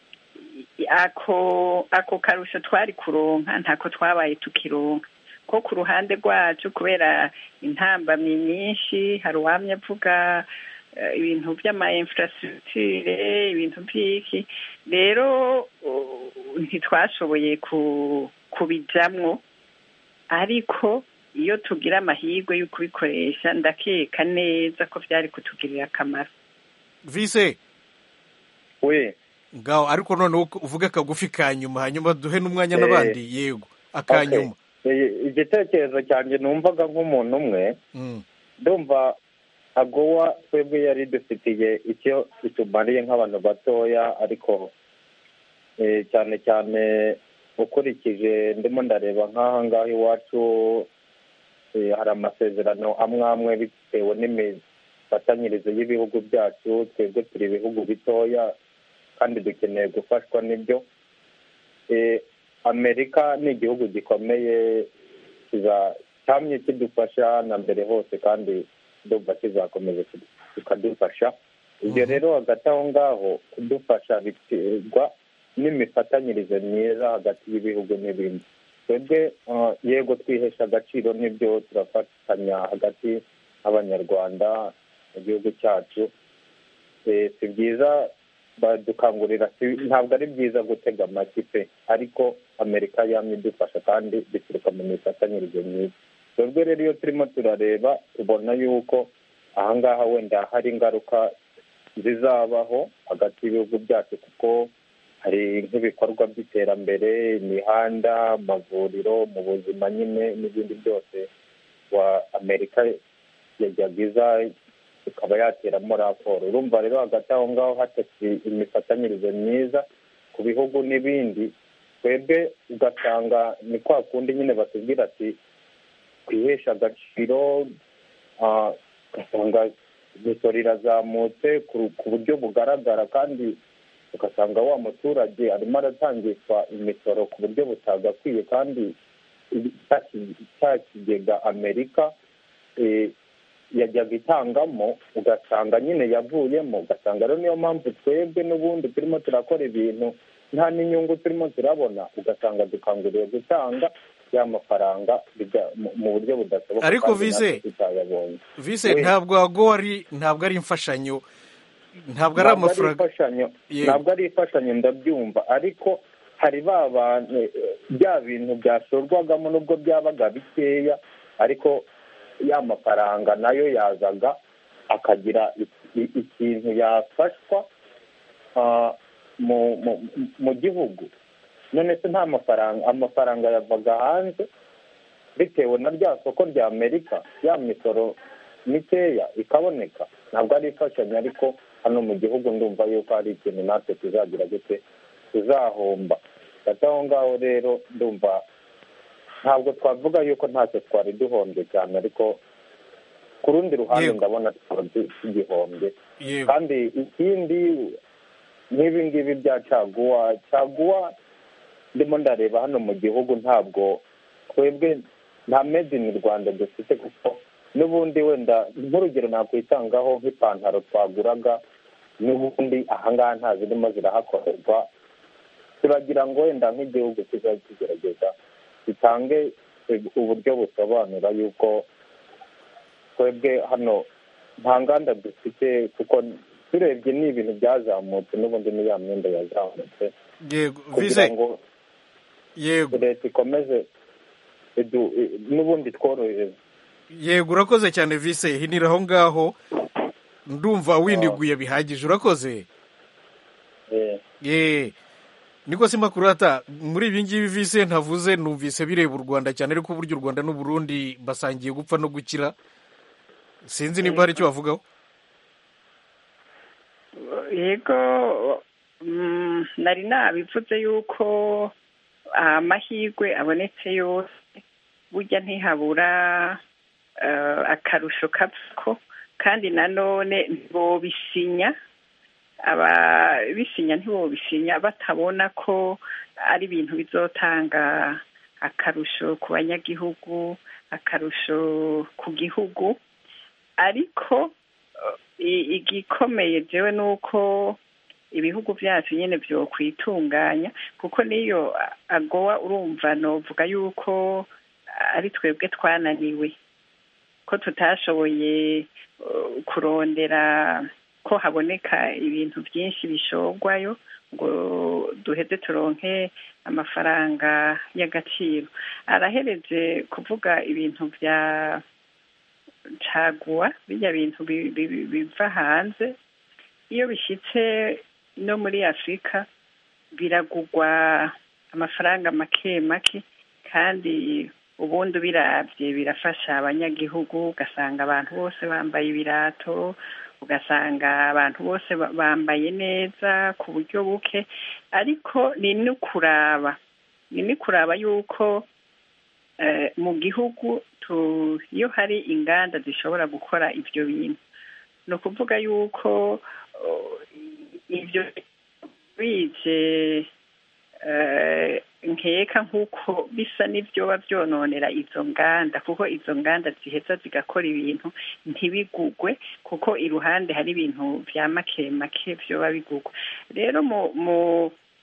ako ako karusho twari kuronka ntako twabaye tukironka ko ku ruhande rwacu kubera intambamyi nyinshi hari uwamye avuga eh, ibintu by'ama infrastructure ibintu by'iki rero uh, ntitwashoboye ku kubijamwo ariko iyo tugira amahirwe yo kubikoresha ndakeka neza ko byari kutugirira akamaro vise we ngaho ariko noneho uvuge akagufi ka nyuma hanyuma duhe n'umwanya Eh, n'abandi yego akanyuma Okay. I- igitekerezo cyanjye numvaga nk'umuntu umwe Mm. ndumva agowa twebwe yari dufitiye icyo itumariye nk'abantu batoya ariko eh, cyane cyane ukurikije ndimo ndareba nk'aha ngaha iwacu eh, hari amasezerano amwe amwe bitewe n'imifatanyirize y'ibihugu byacu twebwe turi ibihugu bitoya kandi dukeneye gufashwa n'ibyo Eh, amerika ni igihugu gikomeye kiza- cyamye kidufasha na mbere hose kandi ndumva kizakomeza kikadufasha ibyo rero hagati aho ngaho kudufasha biterwa n'imifatanyirize myiza hagati y'ibihugu n'ibindi twebwe ah, yego twihesha agaciro n'ibyo turafatanya hagati y'abanyarwanda mu gihugu cyacu Eh, si byiza badukangurira si- ntabwo ari byiza gutega amaki pe ariko amerika yamye idufasha kandi bituruka mu mifatanyirize myiza twebwe rero iyo turimo turareba tubona yuko ahangaha wenda hari ingaruka zizabaho hagati y'ibihugu byacu kuko hari nk'ibikorwa by'iterambere imihanda amavuriro mu buzima nyine n'ibindi byose wa amerika yajyaga iza ikaba yateramo raporo urumva rero hagati aho ngaho hatasi imifatanyirize myiza ku bihugu n'ibindi twebwe ugasanga ni kwa kundi nyine batubwira ati twihesha agaciro ah, ugasanga imisoro irazamutse ku- ku buryo bugaragara kandi ugasanga wa muturage arimo aratangishwa imisoro ku buryo butagakwiye kandi cya ki- cya kigega amerika eh, yajyaga itangamo ugasanga nyine yavuyemo ugasanga rero niyo mpamvu twebwe n'ubundi turimo turakora ibintu nta n'inyungu turimo turabona ugasanga dukanguriwe gutanga ya mafaranga bijya mu- mu buryo budashoboka Ariko kandi Vise, natwe tutayabonye vise We- ntabwo ago ari ntabwo ari imfashanyo ntabwo ari amafaranga imfashanyo Yego. ntabwo ari imfashanyo ndabyumva ariko hari ba bantu eh, bya bintu byashorwagamo nubwo byabaga bikeya ariko ya mafaranga nayo yazaga akagira i- i- ikintu yafashwa ah, mu mu- mu gihugu none se nta mafaranga amafaranga yavaga hanze bitewe na rya soko rya amerika ya misoro mikeya ikaboneka ntabwo ari imfashanyo ariko hano mu gihugu ndumva yuko hari ikintu natwe tuzagira gute tuzahomba hagati aho ngaho rero ndumva ntabwo twavuga yuko ntacyo twari duhombye cyane ariko ku rundi ruhande Yego. ndabona tukaba tu- tugihombye yego kandi ikindi nk'ibi ngibi bya caguwa caguwa ndimo ndareba hano mu gihugu ntabwo twebwe nta made in rwanda dufite kuko n'ubundi wenda nk'urugero nakwitangaho nk'ipantaro twaguraga n'ubundi ahangaha nta zirimo zirahakorerwa turagira ngo wenda nk'igihugu kizajya kigerageza gitange uburyo busobanura yuko twebwe hano nta nganda dufite kuko turebye ni ibintu byazamutse n'ubundi ni ya myenda yazamutse yego kugira vise ngo yego leta ikomeze idu- i- n'ubundi tworohereze yego urakoze cyane vise hinira aho ngaho ndumva winiguye bihagije urakoze Eh, ye niko si makurata muri ibi ngibi vise ntavuze numvise bireba u rwanda cyane ariko burya u rwanda n'uburundi basangiye gupfa no gukira sinzi niba hari icyo bavugaho yego mm, nari nabivuze yuko amahirwe abonetse yose burya ntihabura eh, akarusho kavako kandi nanone ntibobisinya ababisinya ntibobisinya batabona ko ari ibintu bizotanga akarusho ku banyagihugu akarusho ku gihugu ariko i- igikomeye jewe ni uko ibihugu byacu nyine byokwitunganya kuko niyo agowa urumva novuga yuko ari twebwe twananiwe ko tutashoboye uh, kurondera ko haboneka ibintu byinshi bishorwayo ngo duheze turonke amafaranga y'agaciro arahereje kuvuga ibintu bya caguwa bijya bintu bi- bi- bi- biva hanze iyo bishyitse no muri afurika biragugwa amafaranga make make kandi ubundi ubirabye birafasha abanyagihugu ugasanga abantu bose bambaye ibirato ugasanga abantu bose ba- bambaye neza ku buryo buke ariko ni no kuraba ni no kuraba yuko eh, mu gihugu tu- iyo hari inganda zishobora gukora ibyo bintu ni ukuvuga yuko oh, ibyo bije eh, nkeka nk'uko bisa n'ibyoba byononera izo nganda kuko izo nganda ziheza zigakora ibintu ntibigugwe kuko iruhande hari ibintu bya make make byoba bigugwa rero mu mu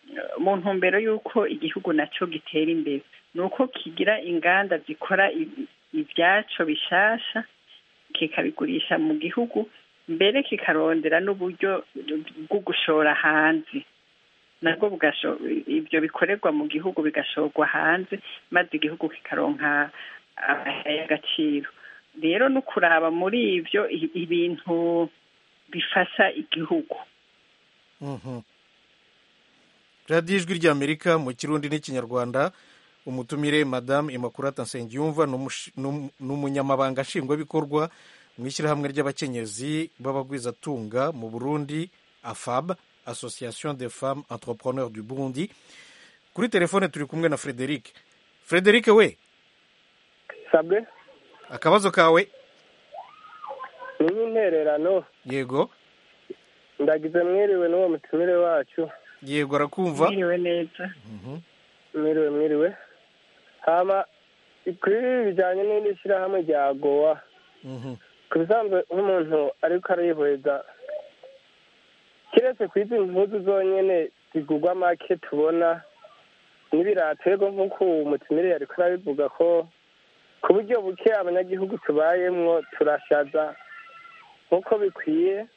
eh, mu ntumbero y'uko igihugu nacyo gitera imbere ni uko kigira inganda zikora i- ibyaco bishasha kikabigurisha mu gihugu mbere kikarondera n'uburyo bwo gushora hanze nabwo bugasho- ibyo bikorerwa mu gihugu bigashorwa hanze maze igihugu kikaronka amahera y'agaciro rero no kuraba muri ibyo i- ibintu bifasha igihugu Mhm. radiyo ijwi ry'amerika mu kirundi n'ikinyarwanda umutumire madamu imakurata nsengiyumva ni umushi- ni um- ni umunyamabanga nshingwabikorwa mu ishyirahamwe ry'abakenyezi b'abagwizatunga mu burundi afab association des femmes entrepreneurs du burundi kuri telefone turi kumwe na frederic frederic we sabwe akabazo kawe ni nk'intererano yego ndagize mwiriwe n'uwo mutumire wacu yego arakumva mwiriwe neza mwiriwe mwiriwe hama kuri ibi bijyanye n'iri shyirahamwe rya gowa Mhm. ku bisanzwe nk'umuntu ariko arihweza kiretse ku izi mpuzu zonyine zigurwa make tubona n'ibiraterwa nk'uko umutumire yari arabivuga ko ku buryo buke abanyagihugu tubayemwo turashaza nk'uko bikwiye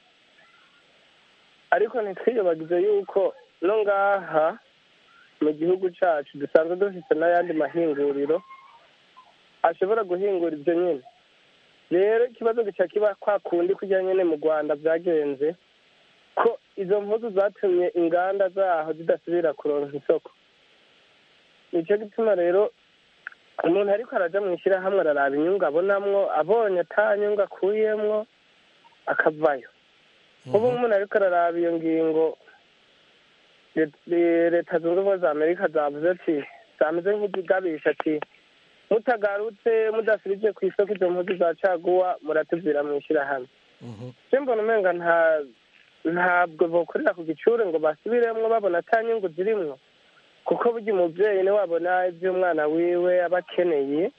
ariko ntitwiyobagize yuko no ngaha mu gihugu cyacu dusanzwe dufite n'ayandi mahinguriro ashobora guhingura ibyo nyine rero ikibazo gica kiba kwa kundi kujya nyine mu rwanda byagenze ko izo mpuzu zatumye inganda zaho zidasubira kuronka isoko nicyo gituma rero umuntu ariko araja mu ishyirahamwe araraba inyungu abonamwo abonye ata nyungu akuyemwo akavayo ubu umuntu ariko araraba iyo ngingo Let- leta zunze ubumwe za amerika zavuze ati zameze nk'izigabisha ati mutagarutse mudasubije ku isoko izo mpuzu za caguwa muratuvira mu ishyirahamwe je mbona umenga nta ntabwo bokorera ku gicure ngo basubiremwo babona ata nyungu zirimwo kuko burya umuvyeyi niwe abona ivyo umwana wiwe aba akeneye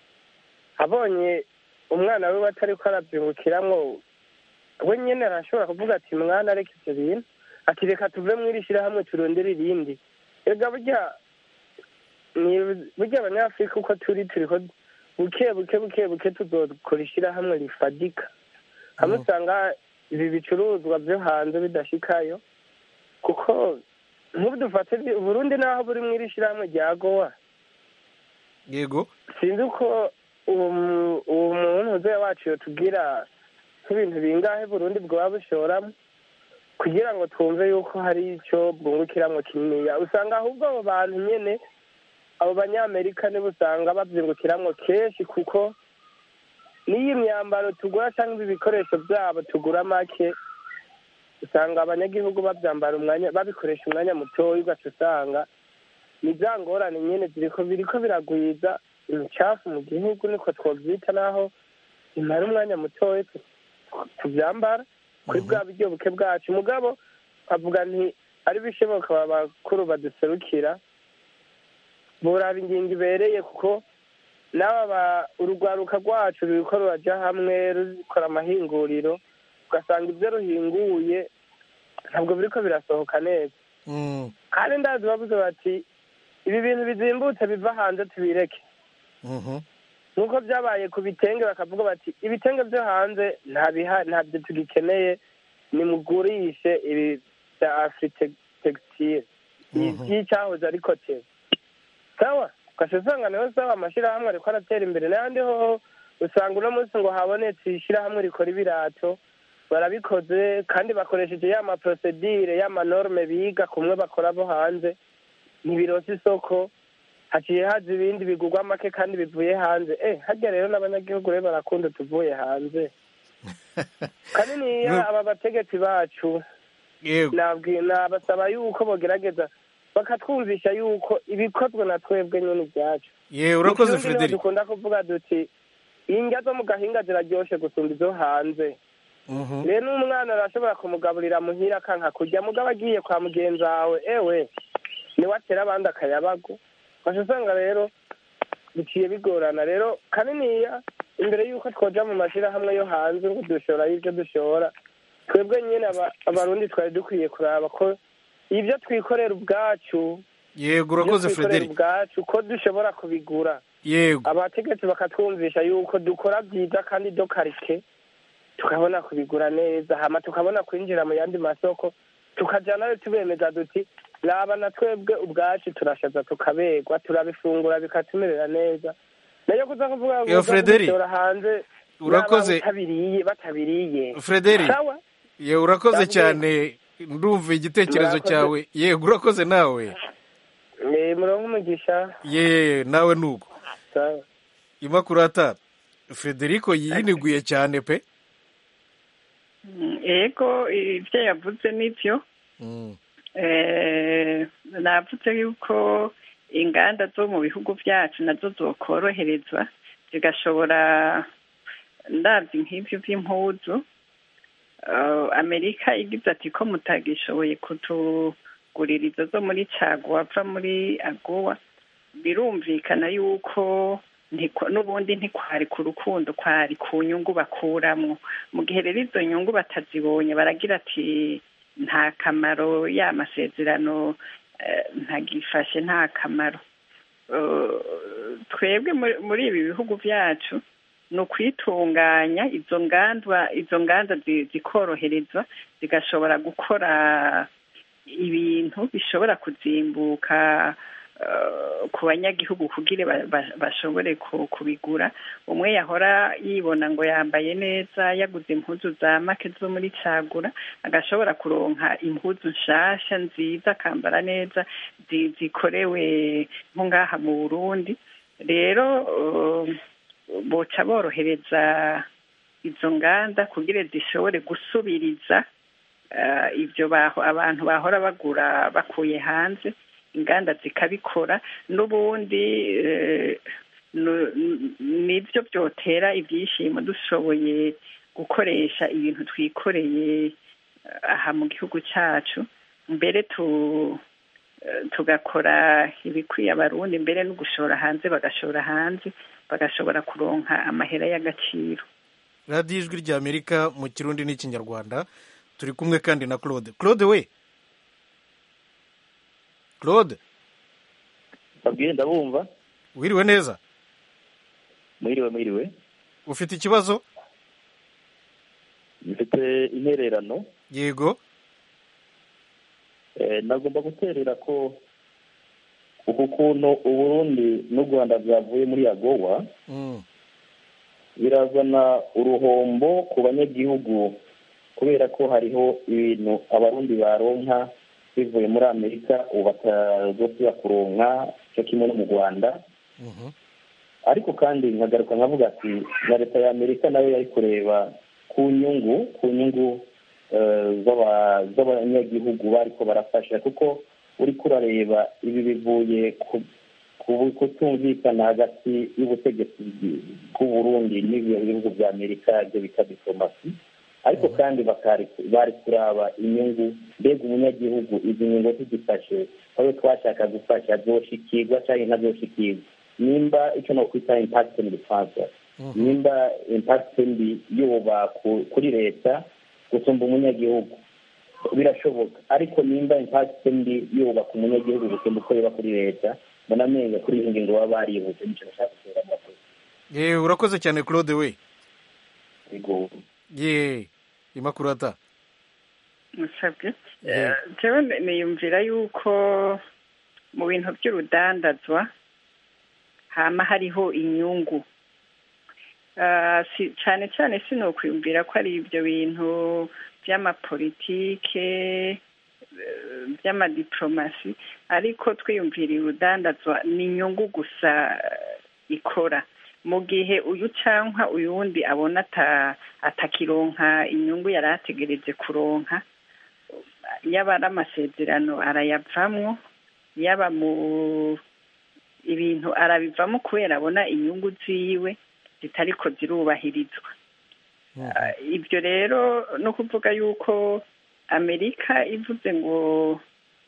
abonye umwana wiwe atariko aravyungukiramwo we nyene arashobora kuvuga ati mwana reka ivyo bintu ati reka tuve mw'iri shirahamwe turondere irindi ega burya ni- burya abanyafurika uko turi turiko buke buke buke buke tuzokora ishirahamwe rifadika hamwe usanga ibi bicuruzwa vyo hanze bidashikayo kuko nk'ubu dufate uburundi naho buri mw'iri shirahamwe rya gowa yego sinzi uko uwo mu- uwo muntu uzeya wacu yotubwira nk'ibintu bingahe burundi bwaba bushoramo kugira ngo twumve yuko hari icyo bwungukiramwo kininiya usanga ahubwo abo bantu nyene abo banyamerika nibo usanga bavyungukiramwo kenshi kuko n'iyi myambaro tugura cyangwa ibi bikoresho byabo tugura make usanga abanyagihugu babyambara umwanya babikoresha umwanya mutoya ugaca usanga ni za ngorane nyene ziriko biriko biragwiza imicafu mu gihugu niko twovyita naho imara umwanya mutoya tu- tuvyambara kuri bwa buryo buke bwacu mugabo avuga nti ari bishoboka aba bakuru baduserukira boraba ingingo ibereye kuko n'aba ba- urugwaruka rwacu ruriko ruraja hamwe rukora amahinguriro ugasanga ibyo ruhinguye ntabwo biriko birasohoka neza Mm. kandi ndazi bavuze bati ibi bintu bizimbutse biva hanze tubireke Mhm. nk'uko byabaye ku bitenge bakavuga bati ibitenge byo hanze nta biha ntabyo tugikeneye nimugurishe ibi bya afurite textile Mhm. y'icyahoze ari koteri sawa ugasha usanga nayo sawa amashyirahamwe ariko aratera imbere n'ayandi hoho usanga uno munsi ngo habonetse ishyirahamwe rikora ibirato barabikoze kandi bakoresheje ya maprosedire y'amanorme biga kumwe bakora bo hanze ntibirose isoko haciye haza ibindi bigurwa make kandi bivuye hanze eh harya rero n'abanyagihugu rero barakunda tuvuye hanze kandi niya aba bategetsi bacu yego nabwi- nabasaba yuko bogerageza bakatwumvisha yuko ibikozwe na twebwe nyine ibyacu ye urakoze Mu Kirundi niho frederic dukunda kuvuga duti indya zo mu gahinga ziraryoshe gusumba izo hanze Mhm. rero n'umwana arashobora kumugaburira muhira akanka kurya mugabo agiye kwa mugenzi wawe ewe niwe atera abandi akayabagu fasha usanga rero biciye bigorana rero kaniniya imbere y'uko twoja mu mashyirahamwe yo hanze ngo dushora y'ibyo dushora twebwe nyine aba- abarundi twari dukwiye kuraba ko ibyo twikorera ubwacu yego ibyo urakoze twikorera frederic ubwacu ko dushobora kubigura yego abategetsi bakatwumvisha yuko dukora byiza kandi dokarike tukabona kubigura neza hama tukabona kwinjira mu yandi masoko tukajyanayo tubemeza duti raba na twebwe ubwacu turashaza tukabegwa turabifungura bikatumerera neza nayo kuza kuvuga ngo Yo, uza Frederic, kubishora hanze urakoze. n'abantu batabiriye batabiriye Frederic. sawa ye urakoze Ndabwira. cyane ndumva igitekerezo Murakoze. cyawe yego urakoze nawe Eh, muronke umugisha ye nawe nuko sawa imakurata frederico yiniguye cyane pe Mm, ego ibyo yavuze nibyo Mm. Eh, navuze yuko inganda zo mu bihugu byacu nazo zokoroherezwa zigashobora ndabyo nk'ibyo by'impuzu Eh, amerika igize ati ko mutagishoboye kutugurira izo zo muri caguwa ava muri agowa birumvikana yuko ntiko- n'ubundi ntikwari ku rukundo kwari ku nyungu bakuramwo mu gihe rero izo nyungu batazibonye baragira ati nta kamaro ya masezerano eh, ntagifashe nta kamaro Eh, twebwe muri- muri ibi bihugu byacu ni ukwitunganya izo ngandwa izo nganda zi- zikoroherezwa zigashobora gukora ibintu bishobora kuzimbuka eh, ku banyagihugu kugira ba- ba- bashobore ku- kubigura umwe yahora yibona ngo yambaye neza yaguze impuzu za make zo muri cagura agashobora kuronka impuzu nshasha nziza akambara neza zi- zikorewe nko ngaha mu burundi rero eh, boca borohereza izo nganda kugira zishobore gusubiriza eh, ibyo baho abantu bahora bagura bakuye hanze inganda zikabikora n'ubundi eh, nu- nu- nibyo byotera ibyishimo dushoboye gukoresha ibintu twikoreye eh, aha mu gihugu cyacu mbere tu eh, tugakora ibikwiye abarundi mbere no gushora hanze bagashora hanze bagashobora kuronka amahera y'agaciro radiyo ijwi ry'amerika mu kirundi n'ikinyarwanda turi kumwe kandi na claude claude we claude babwire ndabumva wiriwe neza mwiriwe mwiriwe ufite ikibazo mfite intererano yego Eh, nagomba guterera ko uku kuntu uburundi n'u rwanda byavuye muri agowa Mm. birazana uruhombo ku banyagihugu kubera ko hariho ibintu abarundi baronka bivuye muri amerika ubu batazosubira kuronka cyo kimwe no mu rwanda Mhm. ariko kandi nkagaruka nkavuga ati na leta ya amerika nayo yari kureba ku nyungu ku nyungu eh, z'aba- z'abanyagihugu bariko barafasha kuko uriko urareba ibi bivuye ku ku kutumvikana hagati y'ubutegetsi bw'uburundi n'ibyo bihugu bya amerika ibyo bita diplomasi ariko kandi bakari bari kuraba inyungu mbega umunyagihugu izi nyungu tuzifashe aho twashaka gufasha zoshikirwa cyangwa ntazoshikirwa nimba icyo nokwita impact mu gifaransa nimba impact mbi yoba ku- kuri leta gusumba umunyagihugu birashoboka ariko nimba impact mbi yoba ku munyagihugu gusumba uko yoba kuri leta mbona amenyo kuri iyi ngingo baba barihuse nicyo nashaka gutera amakuru ye urakoze cyane claude we yego ye imakurata musabwe Yeah. jewe niyumvira yuko mu bintu by'urudandazwa hama hariho inyungu Ah, si- cyane cyane sinokwiyumvira ko ari ibyo bintu by'amapolitike eh, by'amadiplomasi ariko twiyumviriye urudandazwa ni inyungu gusa eh, ikora mu gihe uyu cyangwa uyundi abona ata- atakironka inyungu yari ategereje kuronka yaba ari amasezerano arayavamwo yaba mu ibintu arabivamo kubera abona inyungu ziwe zitariko zirubahirizwa Ah, ibyo rero no kuvuga yuko amerika ivuze ngo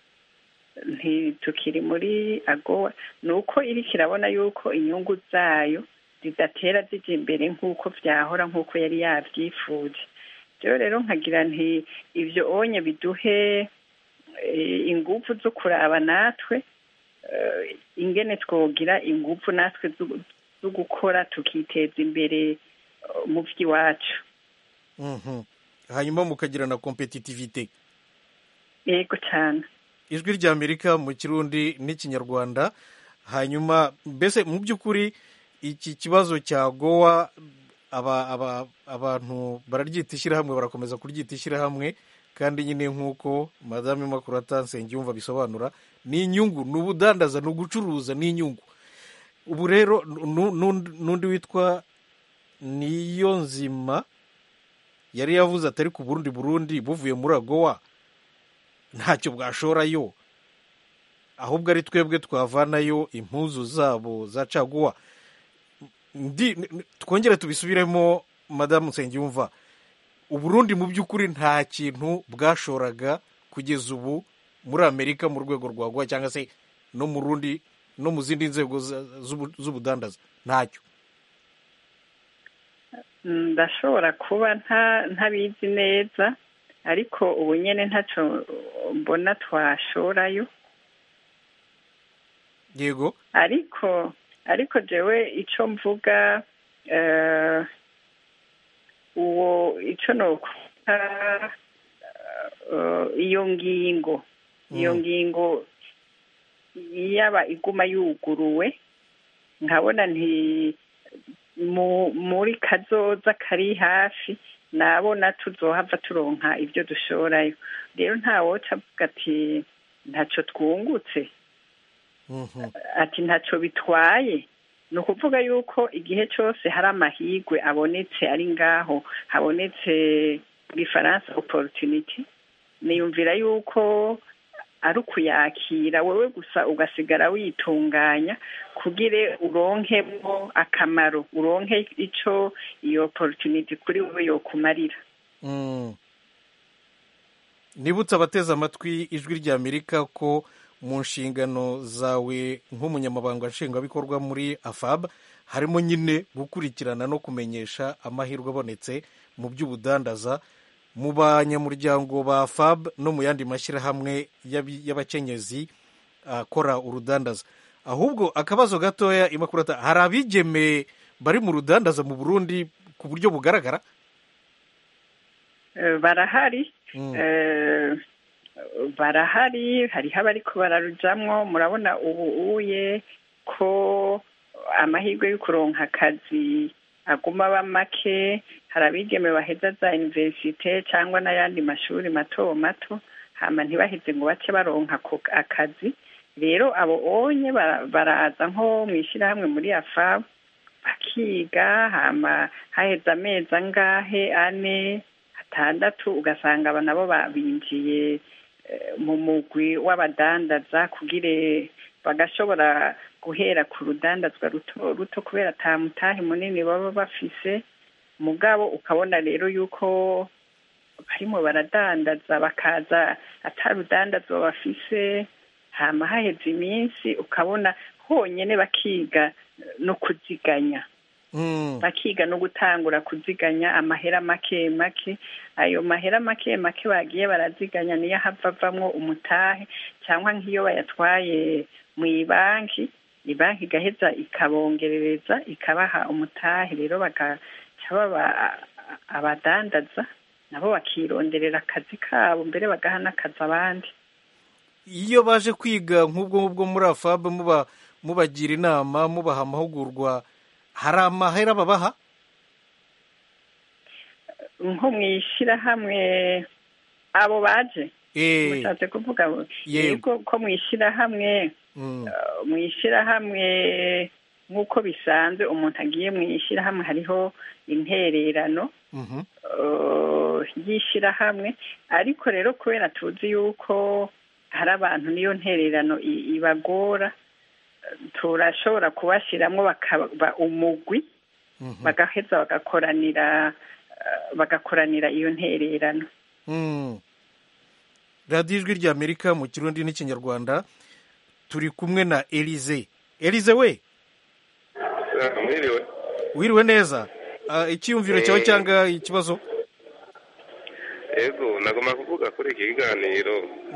ntitukiri muri agowa ni uko iriko irabona yuko inyungu zayo zidatera zijya imbere nk'uko byahora nk'uko yari yabyifuje rero rero nkagira nti ibyo onye biduhe eh, ingufu zo kuraba natwe eh, ingene twogira ingufu natwe zo- zo gukora tukiteza imbere eh, mu by'iwacu Mhm. hanyuma mukagira na kompetitivite yego cyane ijwi ry'amerika mu kirundi n'ikinyarwanda hanyuma mbese mu by'ukuri iki kibazo cya gowa aba, aba, abantu bararyita ishyirahamwe barakomeza kuryita ishyirahamwe kandi nyine nk'uko madame makurata nsengiyumva bisobanura ni inyungu ni ubudandaza ni ugucuruza ni inyungu ubu rero nu- nu- n'undi witwa niyo nzima yari yavuze atari ku burundi burundi buvuye muri agowa ntacyo bwashorayo ahubwo ari twebwe twavanayo impuzu zabo za caguwa ndi n- twongere tubisubiremo madamu nsengiyumva uburundi mu by'ukuri nta kintu bwashoraga kugeza ubu muri amerika mu rwego rwa gowa cyangwa se no mu rundi no mu zindi nzego za- z'ubu- z'ubudandaza ntacyo ndashobora kuba nta ntabizi neza ariko ubu nyine ntacyo mbona twashorayo yego ariko ariko jewe icyo mvuga eh, uwo icyo nokuta eh, iyo ngingo iyo Mm. ngingo yaba iguma yuguruwe nkabona nti mu muri kazoza kari hafi nabona tuzohava turonka ibyo dushorayo rero ntawoca avuga ati ntacyo twungutse ati ntacyo bitwaye ni ukuvuga yuko igihe cyose hari amahirwe abonetse ari ngaho habonetse mu gifaransa opportunity niyumvira yuko ari ukuyakira wowe gusa ugasigara witunganya kugire uronkemo akamaro uronke icyo iyo opportunity kuri wowe yokumarira Mm. nibutse abateze amatwi ijwi ry'amerika ko mu nshingano zawe nk'umunyamabanga nshingwabikorwa muri afab harimo nyine gukurikirana no kumenyesha amahirwe abonetse mu by'ubudandaza mu banyamuryango ba fab no mu yandi mashyirahamwe y'abi- y'abakenyezi akora urudandaza ahubwo akabazo gatoya imakurata hari abigeme bari mu rudandaza mu burundi ku buryo bugaragara Eh, barahari Mm. Eh, barahari hariho abariko bararujamwo murabona ubu uye ko amahirwe yo kuronka akazi aguma aba make hari abigeme baheza za universite cyangwa n'ayandi mashuri mato mato hama ntibaheze ngo bace baronka ako akazi rero abo onye bara- baraza nko mu ishyirahamwe muri afabu bakiga hama haheze amezi angahe ane atandatu ugasanga aba nabo babinjiye eh, mu mugwi w'abadandaza kugire bagashobora guhera ku rudandazwa ruto ruto kubera ata mutahe munini baba bafise mugabo ukabona rero yuko barimo baradandaza bakaza ata rudandazwa bafise hama haheze iminsi ukabona honyine bakiga no kuziganya bakiga no gutangura kuziganya amahera make make ayo mahera make make bagiye baraziganya niyo hava avamwo umutahe cyangwa nk'iyo bayatwaye mu ibanki ibanki igaheza ikabongerereza ikabaha umutahe rero bagaca baba abadandaza nabo bakironderera akazi kabo mbere bagaha n'akazi abandi iyo baje kwiga nk'ubwo ngubwo muri afabe muba mubagira inama mubaha amahugurwa hari amahera babaha nko mu ishyirahamwe abo baje Eh. mushatse kuvuga ngo Yego. yego ko mu ishyirahamwe Mm. uh, mu ishyirahamwe nk'uko bisanzwe umuntu agiye mu ishyirahamwe hariho intererano Mhm. uh, y'ishyirahamwe ariko rero kubera tuzi yuko hari abantu niyo ntererano i- ibagora uh, turashobora kubashyiramo bakaba umugwi bagaheza bagakoranira uh, bagakoranira iyo ntererano Mm. radiyo ijwi ry'amerika mu kirundi n'ikinyarwanda turi kumwe na elize elize we mwiriwe wiriwe neza Ah, icyiyumviro cyawe Eh. cyangwa ikibazo ego nagomba kuvuga kuri iki kiganiro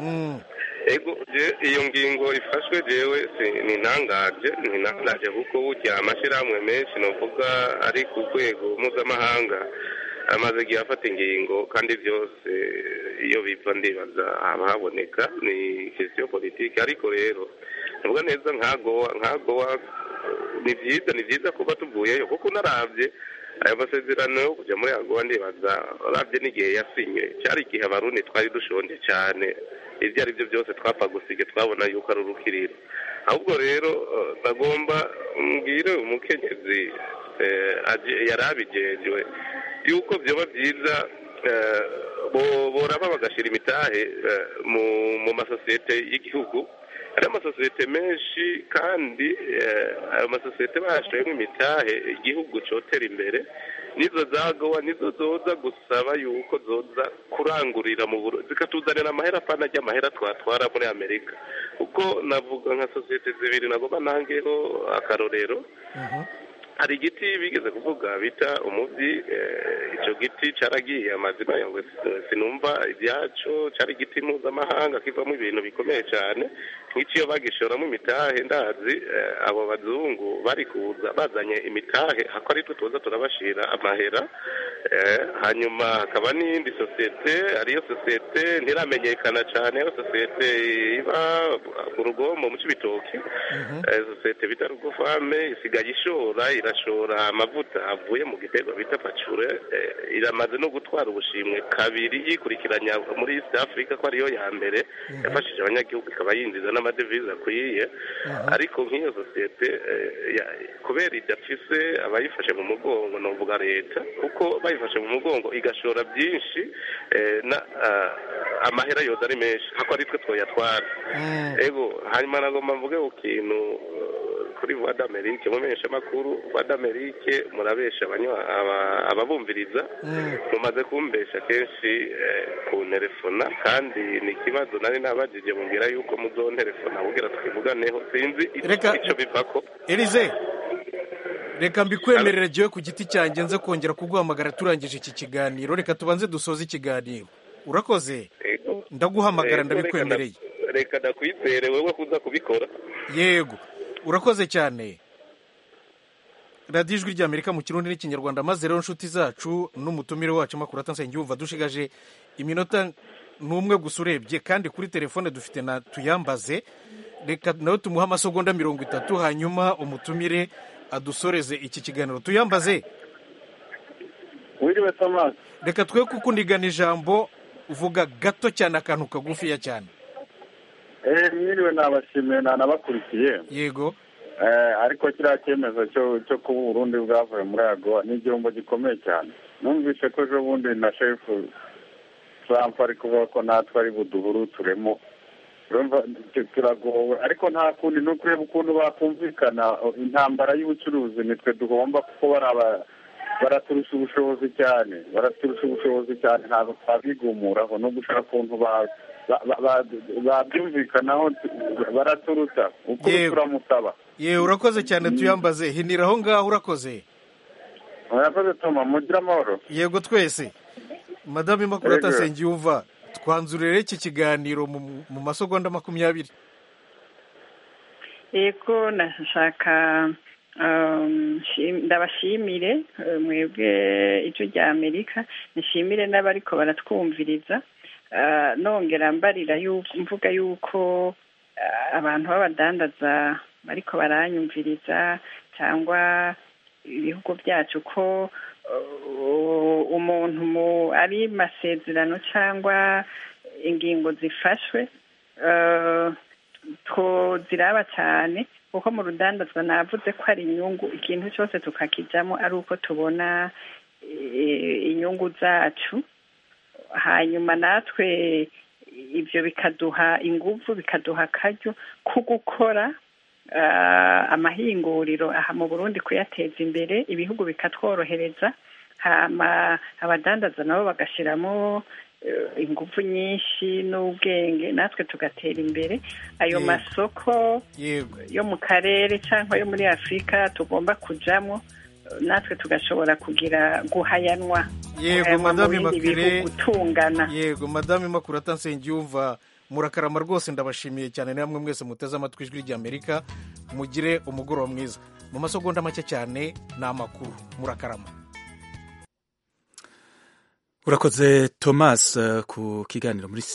ego je- iyo ngingo ifashwe jewe si- nintangaje nintangaje kuko burya amashyirahamwe menshi novuga ari ku rwego mpuzamahanga amaze igihe afata ingingo kandi byose iyo biva ndibaza haba haboneka ni kesiyo politiki ariko rero nubwo neza nkagowa nkagowa ni byiza ni byiza kuba tuvuyeyo kuko unaravye ayo masezerano yo kujya muri agowa ndibaza uravye n'igihe yasinywe cyari igihe abarundi twari dushonje cyane ibyo ari byo byose twapfa gusige twabona yuko ari urukiriro ahubwo rero eh, ndagomba mbwire umukenyezi eh, aje- yari abijejwe yuko byoba byiza eh, bo- boraba bagashyira imitahe eh, mu mu masosiyete y'igihugu hari amasosiyete menshi kandi eh, ayo masosiyete bashoyemo imitahe igihugu cyotera imbere nizo zagowa nizo zoza gusaba yuko zoza kurangurira mu buro zikatuzanira amahera apana ajya amahera twatwara muri amerika kuko navuga nka sosiyete zibiri nagomba nangeho akarorero hari igiti bigeze kuvuga bita umubyi eh, icyo giti cyaragiye amazina yawe sinumva ibyaco cyari igiti mpuzamahanga kivamo ibintu bikomeye cyane nk'icyo bagishoramo imitahe ndazi eh, abo bazungu bari kuza bazanye imitahe hako ari twe tuza turabashira amahera eh, hanyuma hakaba n'iyindi sosiyete ariyo sosiyete ntiramenyekana cyane iyo sosiyete iba ku rugombo mu cy'ibitoki Eh, sosiyete bita rugofame isigaye ishora irashora amavuta avuye mu gitego bita pacure eh, iramaze no gutwara ubushimwe kabiri yikurikiranya muri east africa ko ariyo ya mbere yafashije abanyagihugu ikaba yinjiza n'amadevize akwiye ariko nk'iyo sosiyete eh, ya- kubera idafise abayifashe mu mugongo novuga leta kuko bayifashe mu mugongo igashora byinshi eh, na ah, amahera yoza ari menshi hako ari twe twoyatwara ego hanyuma nagomba mvuge ku kintu eh, kuri voix d'amerique mu menyeshamakuru voix d'amerique murabesha abanywa- aba- ababumviriza mumaze kumbesha kenshi eh, ku telefona kandi ni ikibazo nari nabajije mubwira yuko muzontelefona kugira twivuganeho sinzi Reka- icyo bivako elize reka mbikwemerere jyewe ku giti cyanjye nze kongera kuguhamagara turangije iki kiganiro reka tubanze dusoze ikiganiro urakoze ndaguhamagara Ego, ndabikwemereye reka- reka ndakwizere wowe kuza kubikora yego urakoze cyane radiyo ijwi ry'amerika mu kirundi n'ikinyarwanda maze rero inshuti zacu n'umutumire wacu makuru atansenge yumva dushigaje iminota n'umwe gusa urebye kandi kuri telefone dufite na tuyambaze reka nawe tumuhe amasegonda mirongo itatu hanyuma umutumire adusoreze iki kiganiro tuyambaze wiriwe tomasi reka twe kukunigana ijambo uvuga gato cyane akantu kagufiya cyane eh mwiriwe nabashimiye nanabakurikiye yego eh ariko kiriya cyemezo cyo cyo kuba uburundi bwavuye muri agowa ni igihombo gikomeye cyane numvise ko ejo bundi na shefu trump ari kuvuga ko natwe ari buduhuruturemo urumva tu- turagowe ariko nta kundi ni ukureba ukuntu bakumvikana intambara y'ubucuruzi nitwe duhomba kuko bari aba baraturusha ubushobozi cyane baraturusha ubushobozi cyane ntabwo twabigumuraho no gushaka ukuntu ba- ba- ba- ba- babyumvikanaho baraturuta uko Yego. turamusaba yewe urakoze cyane tuyambaze hinira aho ngaho urakoze murakoze toma mugire amahoro yego twese madamu imakuru Yego. atasengiyumva twanzurire iki kiganiro mu mu masegonda makumyabiri yego nashaka um, shim- ndabashimire eh, mwebwe ijwi rya amerika nishimire n'abariko baratwumviriza Ah, nongera mbarira yuko mvuga yuko ah, abantu b'abadandaza bariko baranyumviriza cyangwa ibihugu byacu ko uh, umuntu mu ari masezerano cyangwa ingingo zifashwe uh, tuziraba cyane kuko mu rudandazwa navuze ko ari inyungu ikintu cyose tukakijyamo ari uko tubona eh, inyungu zacu hanyuma natwe ibyo bikaduha ingufu bikaduha akaryo ko gukora ah, amahinguriro aha mu burundi kuyateza imbere ibihugu bikatworohereza hama abadandaza nabo bagashyiramo eh, ingufu nyinshi n'ubwenge natwe tugatera imbere ayo Yego. masoko yego yo mu karere cyangwa yo muri afurika tugomba kujyamo natwe tugashobora kugira guhayanwa yego guhayanwa mu madame bindi makire bihugu tungana yego madame makurata nsengiyumva murakarama rwose ndabashimiye cyane namwe mwese muteze amatwi ijwi ry'amerika mugire umugoroba mwiza mu masegonda make cyane ni amakuru murakarama urakoze thomas eh, ku kiganiro muri